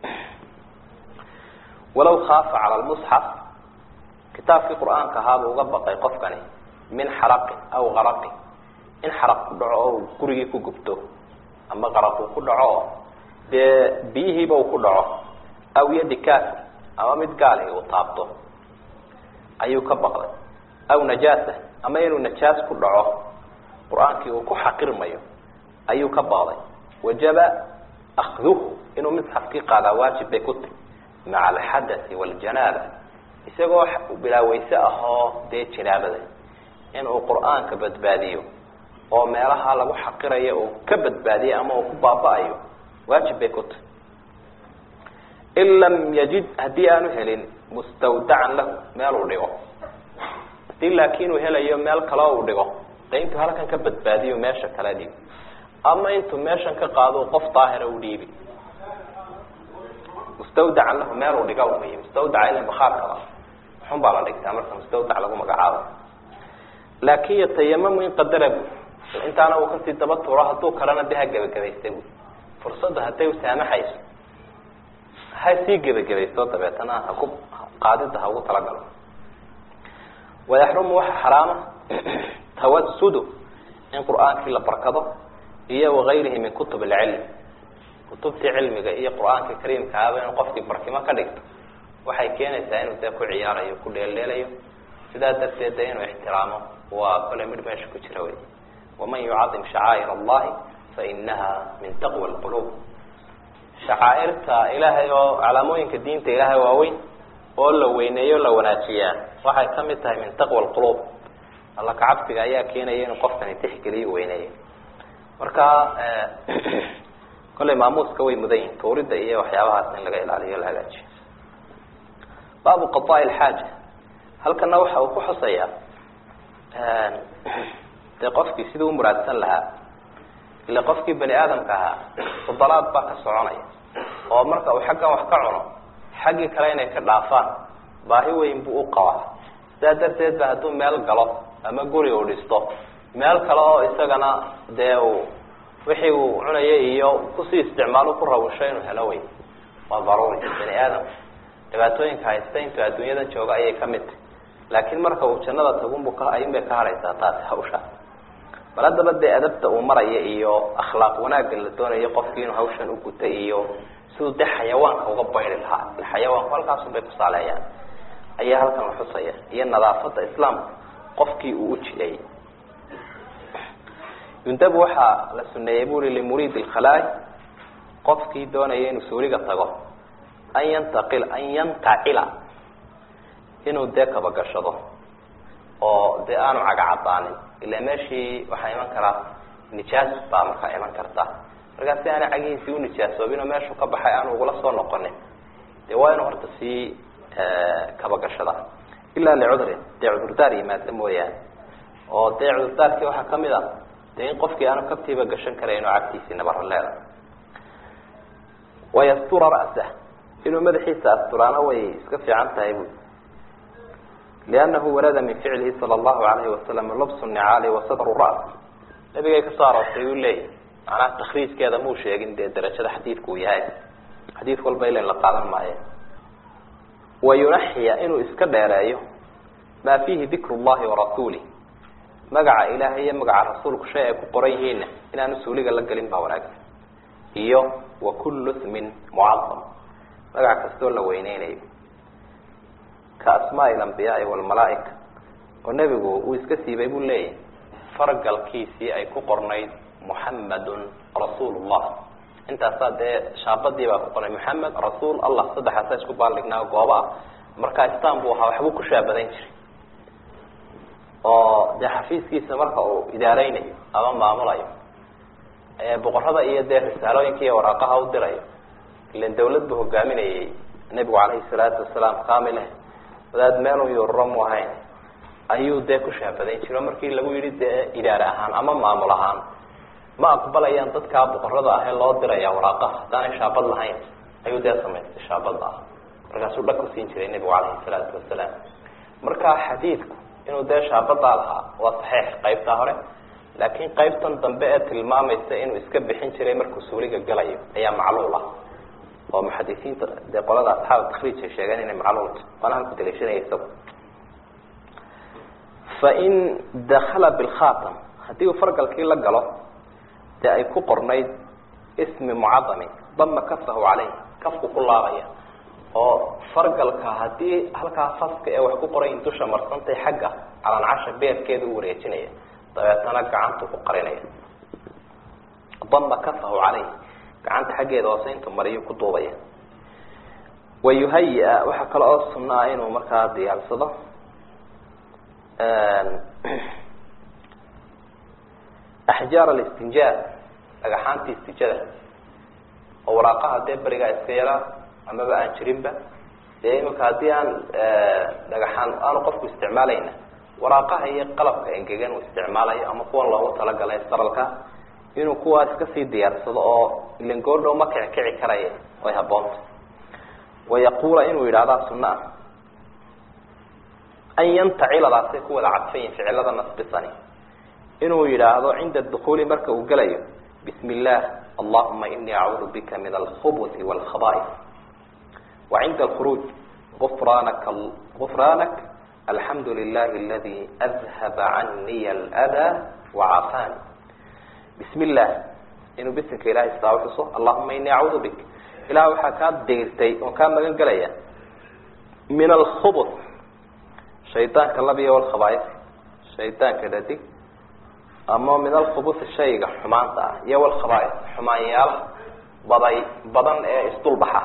walaw khaafa cala lmusxaf kitaabkii qur-aanka ahaabuu uga baqay qofkani min xaraqin aw qaraqin in xaraq ku dhaco oo gurigii ku gubto ama qaraq uu ku dhaco oo dee biyihiiba uu ku dhaco aw yadi kafir ama mid gaali uu taabto ayuu ka baqday aw najaasa ama inuu najaas ku dhaco qur-aankii uu ku xaqirmayo ayuu ka baqday wajaba akduhu inuu misxafkii qaadaa waajib bay ku tahy maca alxadai waljanaaba isagoo bilaaweyse ahoo dee janaabada inuu qur-aanka badbaadiyo oo meelaha lagu xaqirayo uu ka badbaadiyo ama uu ku baaba-ayo waajib bay ku tahy in lam yajid haddii aanu helin mustawdacan lahu meel uu dhigo hadii laakiin uu helayo meel kale uu dhigo de intuu halkan ka badbaadiyo meesha kale dhigo ama intuu meeshan ka qaado qof daahira u dhiibi mustawdacan lahu meel uu dhiga wey mustawdaca ila bakhaarkaba xun baa la dhigtaa marka mustawdac lagu magacaabo laakin yatayamamu in qadara bu intaana uu kasii daba tuuro hadduu kalena de ha gebagabaysta bu fursadda hadday u saamaxayso ha sii gebagabaysto dabeetana haku qaadida ha ugu talagalo wayaxrumu waxa xaraama tawasudu in qur-aankii la barkado iyo wagayrihi min kutub alcilm kutubtii cilmiga iyo qur-aanka kariimka ahaba inuu qofkii barkimo ka dhigto waxay keenaysaa inuu dee ku ciyaarayo ku dheeldheelayo sidaa darteed de inuu ixtiraamo waa kole midh meesha ku jira wey waman yucadim shacaa'ir allahi fainaha min taqwa lqulub shacaairta ilaahay oo calaamooyinka diinta ilaahay waaweyn oo la weyneeyo la wanaajiyaa waxay kamid tahay min taqwa lqulub alla kacabsiga ayaa keenaya inuu qofkani tixgeliyo weyneeyo marka kollay maamuuska way mudan yihin tuurida iyo waxyaabahaas in laga ilaaliyo la hagaajiyo baabu qadaa lxaaja halkana waxa uu ku xusayaa dee qofkii siduu umuraadsan lahaa ila qofkii bani aadamka ahaa fudalaad baa ka soconaya oo marka uu xaggan wax ka cuno xaggii kale inay ka dhaafaan baahi weyn buu u qabaa sidaa darteed ba hadduu meel galo ama guri uu dhisto meel kale oo isagana dee uu wixii uu cunaya iyo kusii isticmaalo ku rawusho inuu helo wey waa daruuri bani aadam dhibaatooyinka haysta intuu adduunyadan jooga ayay kamid tahy laakiin marka uu jannada tagunbu ka ayun bay ka hadhaysaa taasi hawsha bal haddaba dee adabta uu maraya iyo akhlaaq wanaagga la doonayo qofkii inuu hawshan u guta iyo siduu dee xayawaanka uga bayri lahaa xayawaanku halkaasun bay kusaaleeyaan ayaa halkan la xusaya iyo nadaafada islaamka qofkii uu u jideeyey yundabu waxaa la suneeyey buri limuriid lkhalaai qofkii doonaya inuu suuliga tago an yantaqil an yantacila inuu dee kabagashado oo dee aanu cagacadaanin ila meeshii waxaa iman karaa nijaas baa markaa iman karta markaa si aana cagihiisii unijaasoobin oo meeshuu ka baxay aanu ugula soo noqonin dee waa inuu horta sii kabagashada ilaa licudrin dee cudurdaar yimaada mooyaane oo dee cudurdaarkii waxaa kamid a dee in qofkii aanu kabtiiba gashan karayn oo cagtiisii nabara leeda wayastura ra'sah inuu madaxiisa asturaana way iska fiican tahay bu liannahu warada min ficlihi sala allahu alayhi wasalam lubsu nicaali wa sadru ra's nabigay kasoo aroortay uu leeyahy macnaha takriijkeeda muu sheegin dee darajada xadiidku uu yahay xadiid walba ilan la qaadan maayo wayunaxiya inuu iska dheereeyo maa fiihi dikru llahi warasuulih magaca ilaahay iyo magaca rasuulku shay ay ku qoran yihiinna inaanu suuliga la gelin baa wanaagsan iyo wa kullu smin mucadam magac kastoo la weyneynayo ka asmaai alambiyaai walmalaaika oo nebigu uu iska siibay buu leeyahy fargalkiisii ay ku qornayd muxamadun rasuul llah intaasaa dee shaabadii baa ku qornay muxamed rasuul allah saddexaasaa isku baaldhignaa gooba ah markaa istan buu ahaa waxbuu ku shaabadan jiray oo dee xafiiskiisa marka uu idaareynayo ama maamulayo boqorada iyo dee risaalooyinka iyo waraaqaha u dirayo ilan dawlad buu hogaaminayay nebigu calayhi salaatu wasalaam kamileh wadaad meelun yururo mu ahayn ayuu dee ku shaabadan jiro markii lagu yihi dee idaare ahaan ama maamul ahaan ma aqbalayaan dadkaa boqorada ah ee loo diraya waraaqaha haddaanay shaabad lahayn ayuu dee samaystay shaabada ah markaasuu dhag kusiin jiray nebigu calayhi salaatu wasalaam marka xadiidku inuu dee shaabadaa lahaa waa saxiix qaybtaa hore laakiin qaybtan dambe ee tilmaamaysa inuu iska bixin jiray markuu suuliga galayo ayaa macluul ah oo muxadisiinta dee qolada asxaab takriij ay sheegeen inay macluulta waana halku daliishanaya isagu fain dakala bilkhatam haddii uu fargalkii la galo dee ay ku qornayd ismi mucadamin dama kafahu caleyh kafku ku laabaya oo fargalka haddii halkaa faska ee wax ku qorayn dusha marsantay xagga calancasha beerkeeda u wareejinaya dabeetana gacantu ku qarinaya dama kafahu caleyh gacanta xaggeeda hoose intu mariyo ku duubaya wayuhaya waxaa kale oo sunno ah inuu markaa diyaarsado axjaar alistinjaar dhagaxaanti istijada oo waraaqaha dee berigaa iska yaraa amaba aan jirinba dee imika haddii aan dhagaxaan aanu qofku isticmaalayna waraaqaha iyo qalabka engegan uu isticmaalayo ama kuwan loogu talagalay saralka inuu kuwaas kasii diyaarsado oo ilan goordhow ma kici kici karaya way haboonta wayaquula inuu yidhahdaa sunna ah an yantaciladaasay ku wada cadfayin ficilada nasbisani inuu yidhaahdo cinda dukuuli marka uu gelayo bismi illah allahuma inii acuudu bika min alkhubuti walkhaba'is wa cinda alkhuruuj gufraanaka gufraanak alxamdu lilahi aladi adhaba caniya alada wacaafani bismi illah inuu bisinka ilahay istaa uxuso allahuma inii acuudu bik ilah waxaa kaa deyrtay oon kaa magan gelaya min alkhubut shaydaanka labiya walkhabaais shaydaanka dhadig ama min alkhubusi shayga xumaanta ah iyo walkhabaais xumaanyaalaha baday badan ee isdulbaxa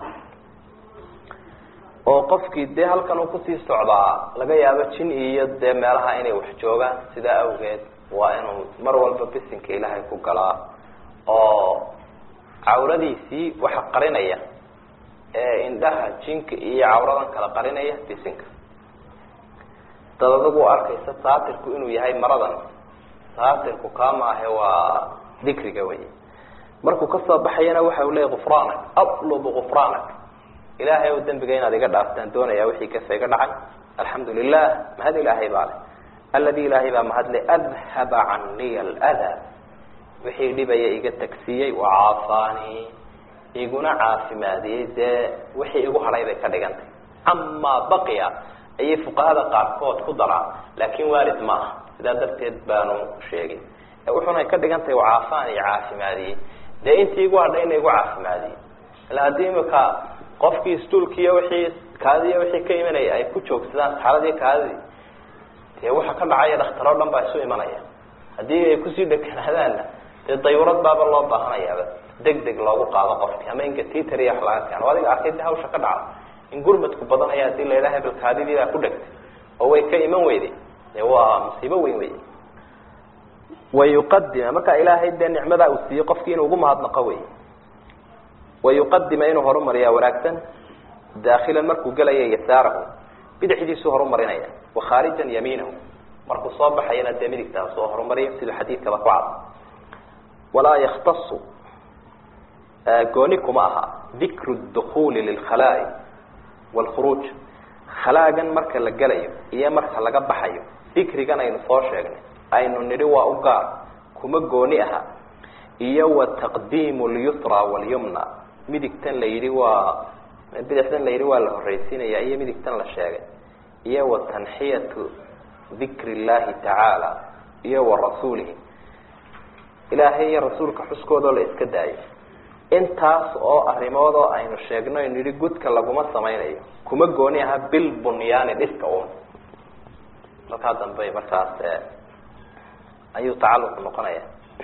oo qofkii dee halkan uu kusii socdaa laga yaabo jin iyo dee meelaha inay wax joogaan sidaa awgeed waa inuu mar walba bisinka ilaahay ku galaa oo cawradiisii waxa qarinaya ee indhaha jinka iyo cawradan kala qarinaya bisinka dad adagu arkaysa saatirku inuu yahay maradan saatirku kaama ahe waa dikriga wey markuu kasoo baxayana waxa uu leeyay gufraanak atlubu gufraanak ilaahay o dembiga inaad iga dhaaftaan doonaya wixii kasa iga dhacay alxamdu lilah mahad ilaahay baa leh aladi ilaahay baa mahadle adhaba caniya alada wixii dhibaya iga tagsiiyey wacaafaani iguna caafimaadiyey dee wixii igu hadhay bay ka dhigantay amaa baqiya ayay fuqahada qaarkood ku daraan laakin waarid ma aha sidaa darteed baanu sheegin wuxunay ka dhigan tahay wacaafaan iyo caafimaadiyey dee intii igu hadhay ina igu caafimaadiyey ila haddii imika qofkii istuulkiiyo wixii kaadiiyo wixii ka imanaya ay ku joogsadaan saxaradii kaadidii dee waxa ka dhacaya dhakhtar o dhan baa isu imanaya haddii ay kusii dheganaadaanna dee dayurad baaba loo baahanayaaba deg deg loogu qaado qofkii ama ingatiter iyo wax laga keeno adiga arkay de hawsha ka dhaca in gurmadku badanaya hadii la yidhaha hebel kaadidii baa ku dhegtay oo way ka iman weyday dee waa musiibo weyn wey wayuqadima markaa ilaahay dee nicmadaa uu siiyey qofkii inuu ugu mahadnaqo wey wayuqadima inuu horumariyaa wanaagsan daakilan markuu gelaya yasaarahu bidixdiisuu horumarinaya wakhaarijan yamiinahu markuu soo baxayana dee midigtaa soo horumariya siduu xadiidkaba ku cad walaa yaktasu gooni kuma aha dikru dukuuli lilkhalaa'i waalkhuruuj khalaagan marka la gelayo iyo marka laga baxayo dikrigan aynu soo sheegnay aynu nidhi waa u gaar kuma gooni aha iyo wa taqdiimu lyusra walyumna midigtan la yidhi waa bidixtan la yidhi waa la horreysiinaya iyo midigtan la sheegay iyo wa tanxiyatu dikri illahi tacaala iyo wa rasuulihi ilaahay iyo rasuulka xuskoodoo la iska daayo intaas oo arrimood oo aynu sheegno aynu yidhi gudka laguma samaynayo kuma gooni aha bil bunyaani dhiska un halkaa dambe markaas ayuu tacalluq noqonaya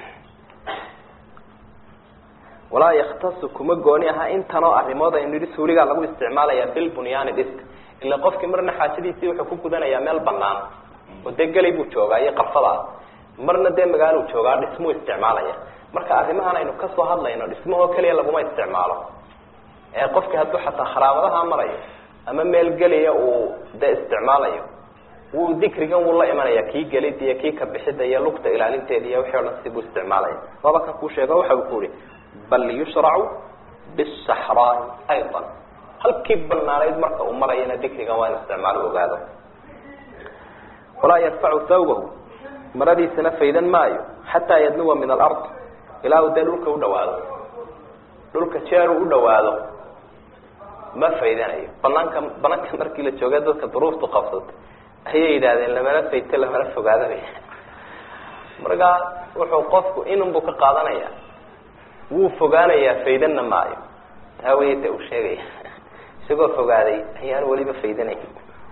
walaa yaktasu kuma gooni aha intanoo arrimood aynu yidhi suuligaa lagu isticmaalaya bil bunyaani dhiska ila qofkii marna xaajadiisii wuxuu ku gudanayaa meel banaan oo dee gelay buu joogaa iyo qarfada marna dee magaaluu joogaa dhismuu isticmaalaya marka arrimahan aynu kasoo hadlayno dhismahoo keliya laguma isticmaalo ee qofkii hadduu xataa kharaabadaha marayo ama meel geliya uu dee isticmaalayo wuu dikrigan wuu la imanaya kii gelid iyo kii ka bixida iyo lugta ilaalinteeda iyo wixii o dhan sibuu isticmaalaya waaba kan kuu sheego waxa uu ku yihi bal yushracu bisaxraai ayضa halkii banaanayd marka uu marayana dikrigan waa inu isticmaalo ogaado walaa yarfacu thawbahu maradiisana faydan maayo xataa yadnuwa min alard ilaa uu dee dhulka udhawaado dhulka jeer uu udhawaado ma faydanayo banaanka banaanka markii la jooga dadka duruuftu qabsatay ayay yidhahdeen lamana fayto lamana fogaadabay markaa wuxuu qofku inunbuu ka qaadanaya wuu fogaanayaa faydanna maayo taa weyta uu sheegaya isagoo fogaaday ayaan weliba faydanayn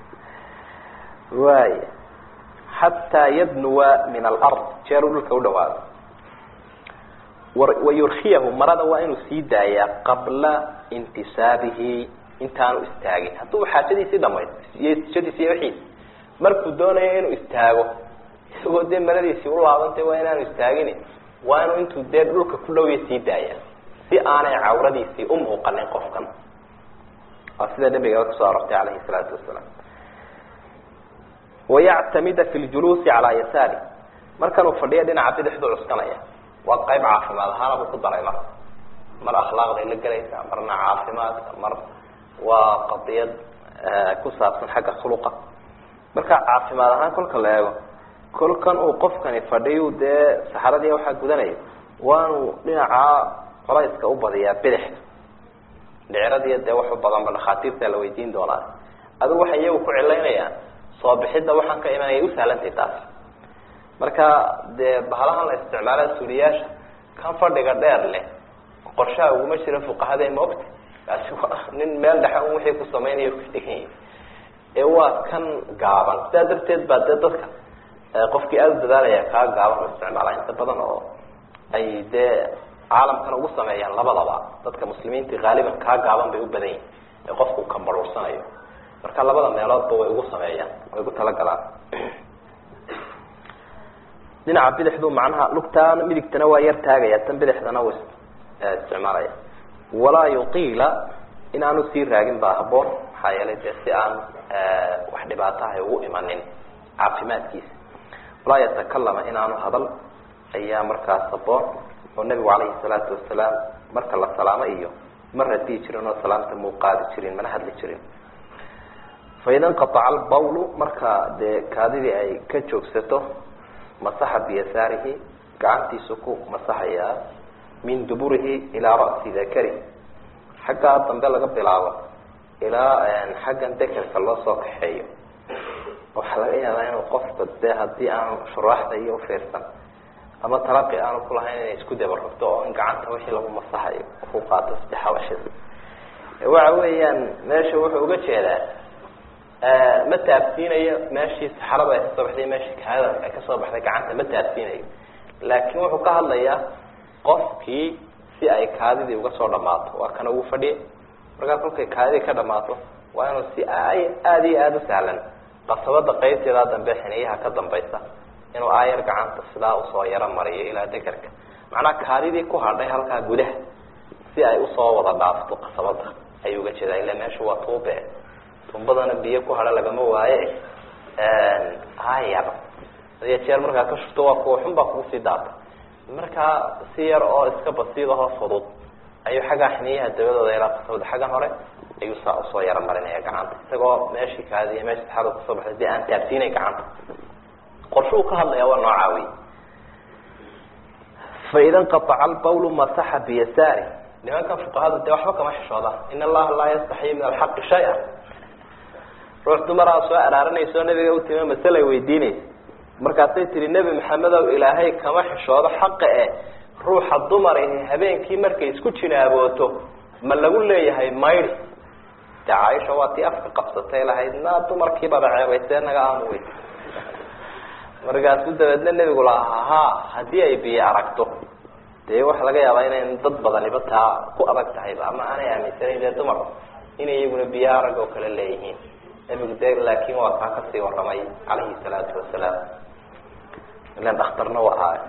waaya xataa yadnuwa min alard jeeruu dhulka udhawaado wayurkiyahu marada waa inuu sii daayaa qabla intisaabihi intaanu istaagin hadduu xaajadiisii dhamayd iyo istijadiisi iyo wixiisi markuu doonayo inuu istaago isagoo dee maradiisii ulaabantay waa inaanu istaagin waa inuu intuu dee dhulka ku dhowya sii daaya si aanay cawradiisii u muuqanin qofkan waa sida nabigaba kusoo arortay calayhi salaatu wasalaam wayactamida fi ljuluusi calaa yasaari markanuu fadhiyo dhinaca bidixdu cuskanaya waa qayb caafimaad ahaana buu ku daray marka mar akhlaaqday la gelaysaa marna caafimaadka mar waa qadiyad ku saabsan xagga khuluqa marka caafimaad ahaan kolka la eego kolkan uu qofkani fadhiyu dee saxaradii waxaa gudanaya waanu dhinaca colayska u badiyaa bidixda dhiciradiiyo dee wax u badanba dhakhaatiirtaa la weydiin doonaa adigu waxay iyagu ku cilaynayaan soo bixidda waxaan ka imanaya usahlantay taas marka dee bahalahan la isticmaala suuliyaasha kan fadhiga dheer leh qorshaha uguma jira fuqahada ma ogta kaasi waa nin meel dhexe un wixii ku samaynayo ku degan yahi ee waa kan gaaban sidaa darteed baa dee dadka qofkii aada u dadaalaya kaa gaaban u isticmaala inta badan oo ay dee caalamkan ugu sameeyaan labadaba dadka muslimiinta haaliban kaa gaaban bay u badan yihin ee qofku kambaruursanayo marka labada meeloodba way ugu sameeyaan way ugu talagalaan dhinaca bidixdu macnaha lugtaan midigtana waa yar taagaya tan bidixdana w isticmaalaya walaa yuqiila in aanu sii raagin baa haboon maxaa yeelay dee si aan wax dhibaatahay ugu imanin caafimaadkiisa walaa yatakalama inaanu hadal ayaa markaas haboon oo nabigu calayhi salaatu wasalaam marka la salaamo iyo ma radiyi jirin oo salaamta muu qaadi jirin mana hadli jirin faida inqaaca albawlu marka dee kaadidii ay ka joogsato masaxa biyasaarihi gacantiisu ku masaxayaa min duburihi ilaa ra'si dakari xaggaa dambe laga bilaabo ilaa xaggan dekerka loo soo kaxeeyo waxaa laga yaabaa inuu qofka dee haddii aanu shuraaxda iyo ufiirsan ama talaqi aanu kulahayn inay isku daba rogto oo in gacanta wixii lagu masaxayo ku qaato sadexabashada waxa weeyaan meesha wuxuu uga jeedaa ma taabsiinayo meeshii saxarada ay kasoo baxday meeshii kaada ay kasoo baxday gacanta ma taabsiinayo laakiin wuxuu ka hadlayaa qofkii si ay kaadidii uga soo dhamaato waa kana ugu fadhiya markaa kolkay kaadidii ka dhamaato waa inuu si aada iyo aada u sahlan qasabada qaybteedaa dambe xiniyaha ka dambaysa inuu aayar gacanta sidaa usoo yaro mariyo ilaa degerka macnaha kaadidii ku hadhay halkaa gudaha si ay usoo wada dhaafto qasabada ayuu uga jeedaa ila meesha waa tuube tuubadana biyo ku hadha lagama waaye aayar hadiyo jeer markaa ka shubto waa kuwa xun baa kugu sii daata markaa si yar oo iska basiid ahoo fudud ayuu xaggaa xiniyaha dabadooda ilaa qasabada xaggan hore ayuu saa usoo yaro marinaya gacanta isagoo meeshii kaadiya meesha saxaada kusoo baxday dee aan taabsiinay gacanta qorshe uu ka hadlaya waa noocaa wey faida nqaaca albawlu masaxa biyasaari nimankan fuqahada dee waxba kama xishooda in allaha laa yastaxyi min alxaqi shay-a ruux dumaraa soo araarinayso nabiga utime masale weydiinaysa markaasay tihi nebi maxamedow ilaahay kama xishoodo xaqa e ruuxa dumarihi habeenkii markay isku jinaabooto ma lagu leeyahay maydi dee caaisha waa tii afka qabsatay lahayd na dumarkiibaba ceebaysee naga aamuweys markaasuu dabeedna nebigu lahaa ha haddii ay biyo aragto dee waxa laga yaabaa inayn dad badaniba taa ku adag tahayba ama aanay aaminsanayn dee dumar inay iyaguna biyo arag oo kale leeyihiin nebigu de laakin waa kaa kasii waramay calayhi salaatu wasalaam ilan dhakhtarna wa ahaay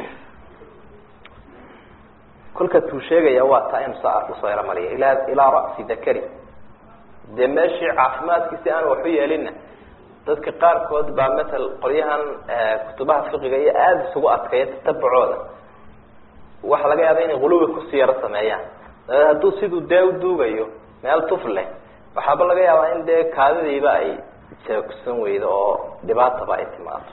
kolka tuu sheegaya waa taa inu saa usoo yaro mariya ilaa ilaa ra'si dakari dee meeshii caafimaadkiisi aan waxu yeelinna dadka qaarkood baa matal qolyahan kutubaha fiqiga iyo aada isugu adkaya tatabucooda waxa laga yaaba inay huluwi kusii yaro sameeyaan dabeed hadduu siduu dee u duugayo meel tuf leh waxaaba laga yaabaa in dee kaadidiiba ay jeegsan weydo oo dhibaataba ay timaado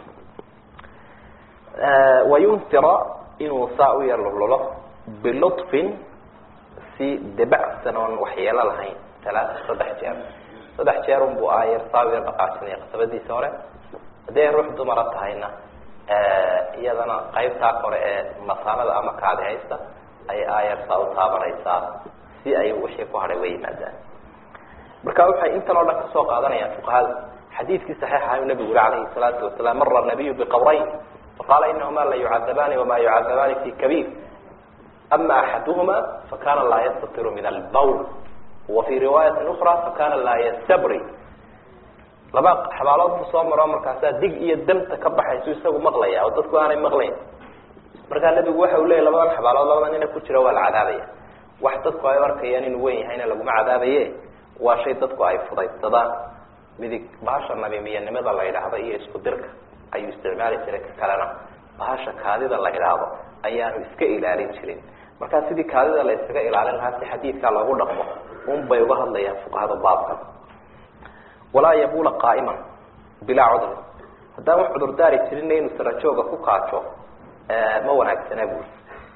wayuntira inuu saa u yar lululo bilutfin si debacsan oon waxyeelo lahayn talaata saddex jeer saddex jeer unbu aayar saa u yar dhaqaajinaya qasabadiisa hore haddii ay ruux dumara tahayna iyadana qaybtaa kore ee masaanada ama kaadi haysta ay aayar saa u taabanaysaa si ay wixii ku hadhay way yimaadaan marka waxay intan oo dhan kasoo qaadanayaan fuqahada xadiidkii saxiixa ayuu nabigu yuri calayhi salaatu wasalaam mara nabiyu biqabrayn faqaala inahuma la yucadabaani wama yucadabaani fi kabiir ama axaduhuma fakana laa yastatiru min albawl wa fi riwaayati ukra fakana laa yastabri laba xabaalood buu soo maro markaasaa dig iyo damta ka baxaysu isagu maqlaya oo dadku aanay maqlayn markaa nebigu waxa uu leeyay labadan xabaalood labada nina ku jira waa la cadaabaya wax dadku ay arkayaan inuu wen yahayna laguma cadaabaye waa shay dadku ay fudaydsadaan midig bahasha nabimiyanimada la yidhaahdo iyo isku dirka ayuu isticmaali jiray ka kalena bahasha kaadida la yidhaahdo ayaanu iska ilaalin jirin markaa sidii kaadida la iskaga ilaalin lahaa si xadiidkaa loogu dhaqmo un bay uga hadlayaan fuqahada baabka walaa yabula qaa'iman bilaa cudri haddaan wax cudurdaari jirinna inuu sarajooga ku kaajo ma wanaagsana buuri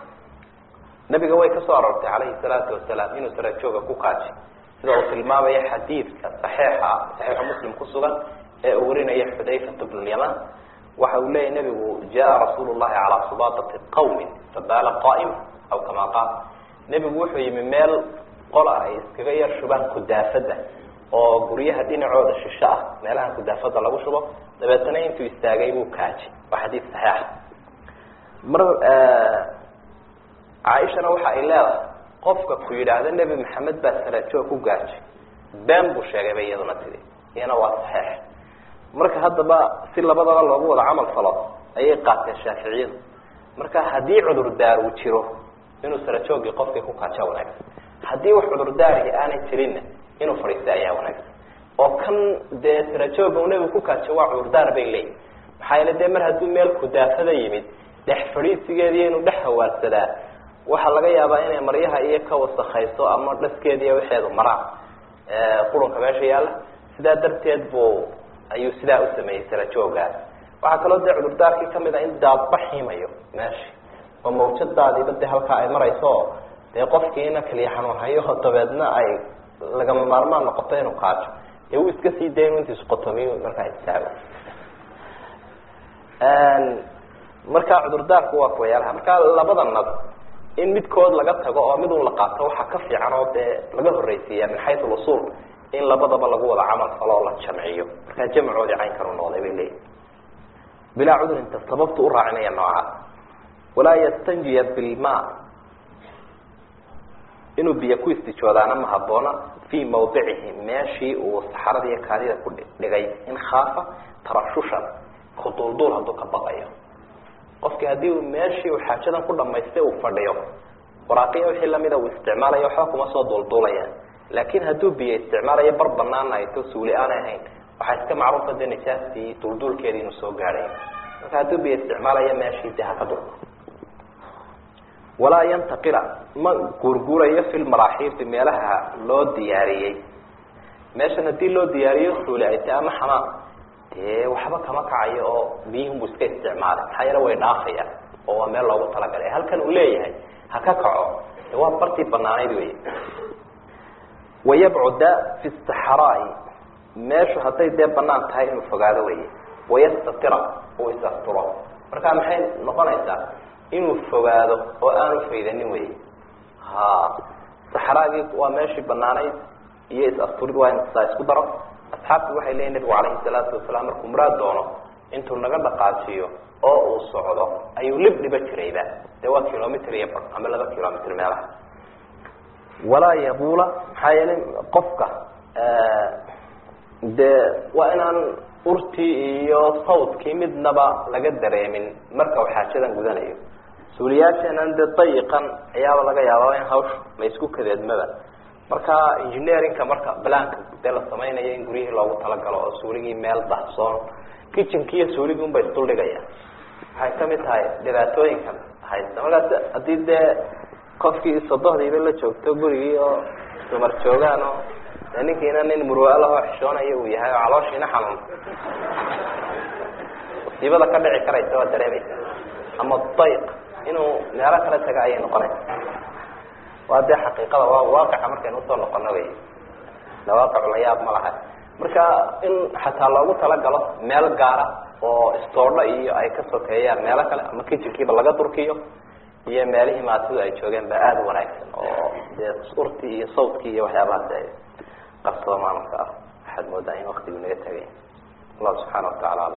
nabiga way kasoo aroortay calayhi salaatu wasalaam inuu sarajooga ku kaaji sida uu tilmaamaya xadiidka saxiixa saxiixu muslim ku sugan ee uu warinaya xudayfata bnu lyaman waxa uu leeyahy nabigu jaa rasuulu llahi calaa subaatati qawmin fabaala qaa'ima aw kama qaal nebigu wuxuu yimi meel qola ay iskaga yar shubaan kudaafada oo guryaha dhinacooda shisho ah meelaha kudaafada lagu shubo dabeetana intuu istaagay buu kaajay waa xadiid saxiixa mar caaishana waxa ay leedahay qofka ku yidhaahda nebi maxamed baa sarajoog ku gaajay been buu sheegay bay iyaduna tidi iyana waa saxiix marka haddaba si labadaba loogu wada camal falo ayay qaateen shaaficiyadu marka haddii cudurdaar uu jiro inuu sarajoogii qofkii ku kaaja wanaagsan haddii wax cudurdaarihi aanay jirinna inuu fadhiista ayaa wanaagsan oo kan dee sarajooga uu nebigu ku kaajo waa cudurdaar bay leeyihin maxaa yeele dee mar hadduu meel kudaafada yimid dhex fadhiisigeediiyo inuu dhex hawaarsadaa waxaa laga yaabaa inay maryaha iyo ka wasakayso ama dhaskeediiyo waxeedu maraan qurunka meesha yaalla sidaa darteed buu ayuu sidaa u sameeyey sarajoogaas waxaa kaloo dee cudurdaarkii kamid a in daadba xiimayo meesha oo mawjadaadiiba dee halkaa ay marayso oo dee qofkiina kaliya xanuun hayo dabeedna ay lagama maarmaan noqoto inuu kaajo dee wuu iska sii day inu intiisu qotomiyo markaa istaago marka cudurdaarku waa kuwayaalaha marka labada nad in midkood laga tago oo mid un la qaato waxaa ka fiican oo dee laga horreysiiya min xayu lusul in labadaba lagu wada camal falo oo la jamciyo markaa jamcoodii caynkan u noqday bay leeyihi bilaa cudurinta sababtu u raacinaya noocaas walaa yastanjiya bilma inuu biyo ku istijoodaana ma haboona fii mawdicihi meeshii uu saxarada iyo kaadida ku dhigay in khaafa tarashushan duulduul hadduu ka baqayo qofkii haddii uu meeshii uu xaajadan ku dhamaystay uu fadhiyo waraaqiya wixii lamida uu isticmaalayo waxba kuma soo duulduulayaan laakin hadduu biyo isticmaalayo bar banaana ay to suuli aanay ahayn waxaa iska macruufa de nijaastii duulduulkeedii inuu soo gaadhay marka hadduu biyo isticmaalayo meeshii de haka dul walaa yantaqila ma guurguurayo fi lmaraaxiibi meelaha loo diyaariyey meeshan haddii loo diyaariyo suuli ay tahay ama xamaam dee waxba kama kacayo oo biyihunbu iska isticmaalay maxaa yeele way dhaafayaan oo waa meel loogu talagalay halkan uu leeyahay ha ka kaco de waa bartii banaanayd wey wayabcuda fi saxraai meeshu hadday dee banaan tahay inuu fogaado wey wayastatira uu is-asturo marka maxay noqonaysaa inuu fogaado oo aanu faydanin wey ha saxraagii waa meeshii banaanayd iyo is-asturid waa in saa isku daro asxaabtu waxay leeyihin nabigu calayhi salaatu wasalaam markuu muraad doono intuu naga dhaqaajiyo oo uu socdo ayuu lib dhiba jirayba dee waa kilomitr iyo bar ama laba kilomitr meelaha walaa yabuula maxaa yeelay qofka dee waa inaan urtii iyo sawdkii midnaba laga dareemin marka uu xaajadan gudanayo suuliyaasheenan dee dayiqan ayaaba laga yaabaa in hawsha ma isku kadeedmaba marka engineerinka marka balaanka dee la samaynayo in guryihii loogu talagalo oo suuligii meel dahsoon kitchenkii iyo suuligii unba isduldhigaya waxay kamid tahay dhibaatooyinkan haysta markaas haddii dee qofkii sodohdiiba la joogto gurigii oo dumar joogaan oo dee ninkiina nin murwaalaho xishoonayo uu yahay oo calooshiina xanuun musiibada ka dhici karaysa waa dareemaysa ama dayq inuu meelo kala taga ayay noqonaysa waa dee xaqiiqada waa waaqica markaynu usoo noqono wey lawaaqicu la yaab ma laha marka in xataa loogu talagalo meel gaara oo istoodho iyo ay ka sokeeyaan meelo kale ama kitchenkiiba laga durkiyo iyo meelihii maatidu ay joogeen ba aada u wanaagsan oo dee urtii iyo sawtkii iyo waxyaabahaasi ay qarsoomaan marka waxaad moodaa in waktigu naga tagay allah subxaana watacaala